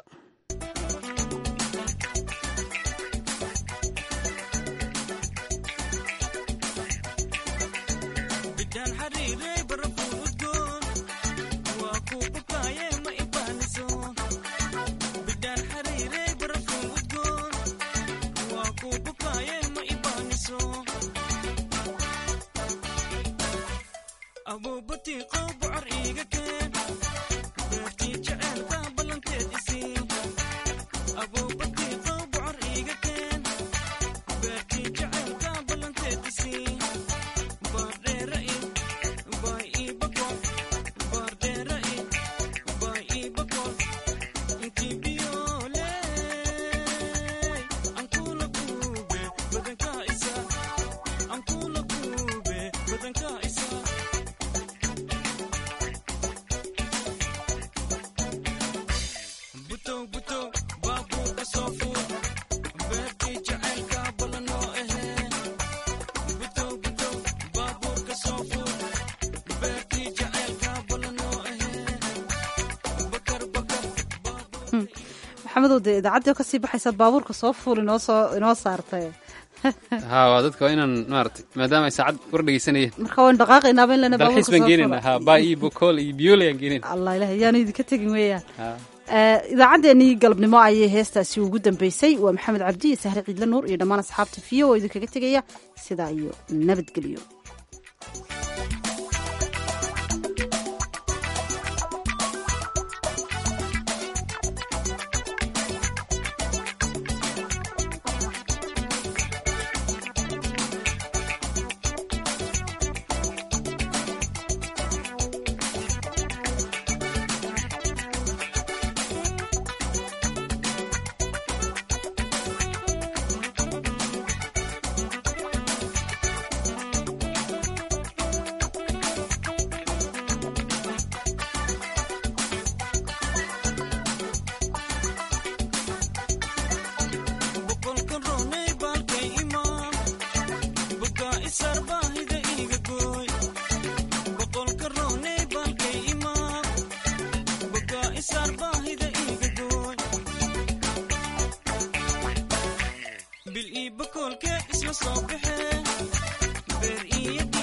maxamedow dee idaacaddii oo kasii baxaysaad baabuurka soo fuul inoo soo inoo saartay ha waa dadka waa inaan maarata maadaama ay saacad war dhegeysanayeen marka waan dhaqaaqaynaaba in lana dalxiis baan geenayna ha baa iyo bokool iyo biyoole aan geenayna allah ilaah yaanu idinka tegin weeyaan idaacaddeenii galabnimo ayay heestaasi ugu dambeysay waa maxamed cabdi iyo sahre ciidla nuur iyo dhammaan asxaabta v o oo idinkaga tegaya sidaa iyo nabadgelyo bil ii bakoolkee isla soo baxeen beer iyo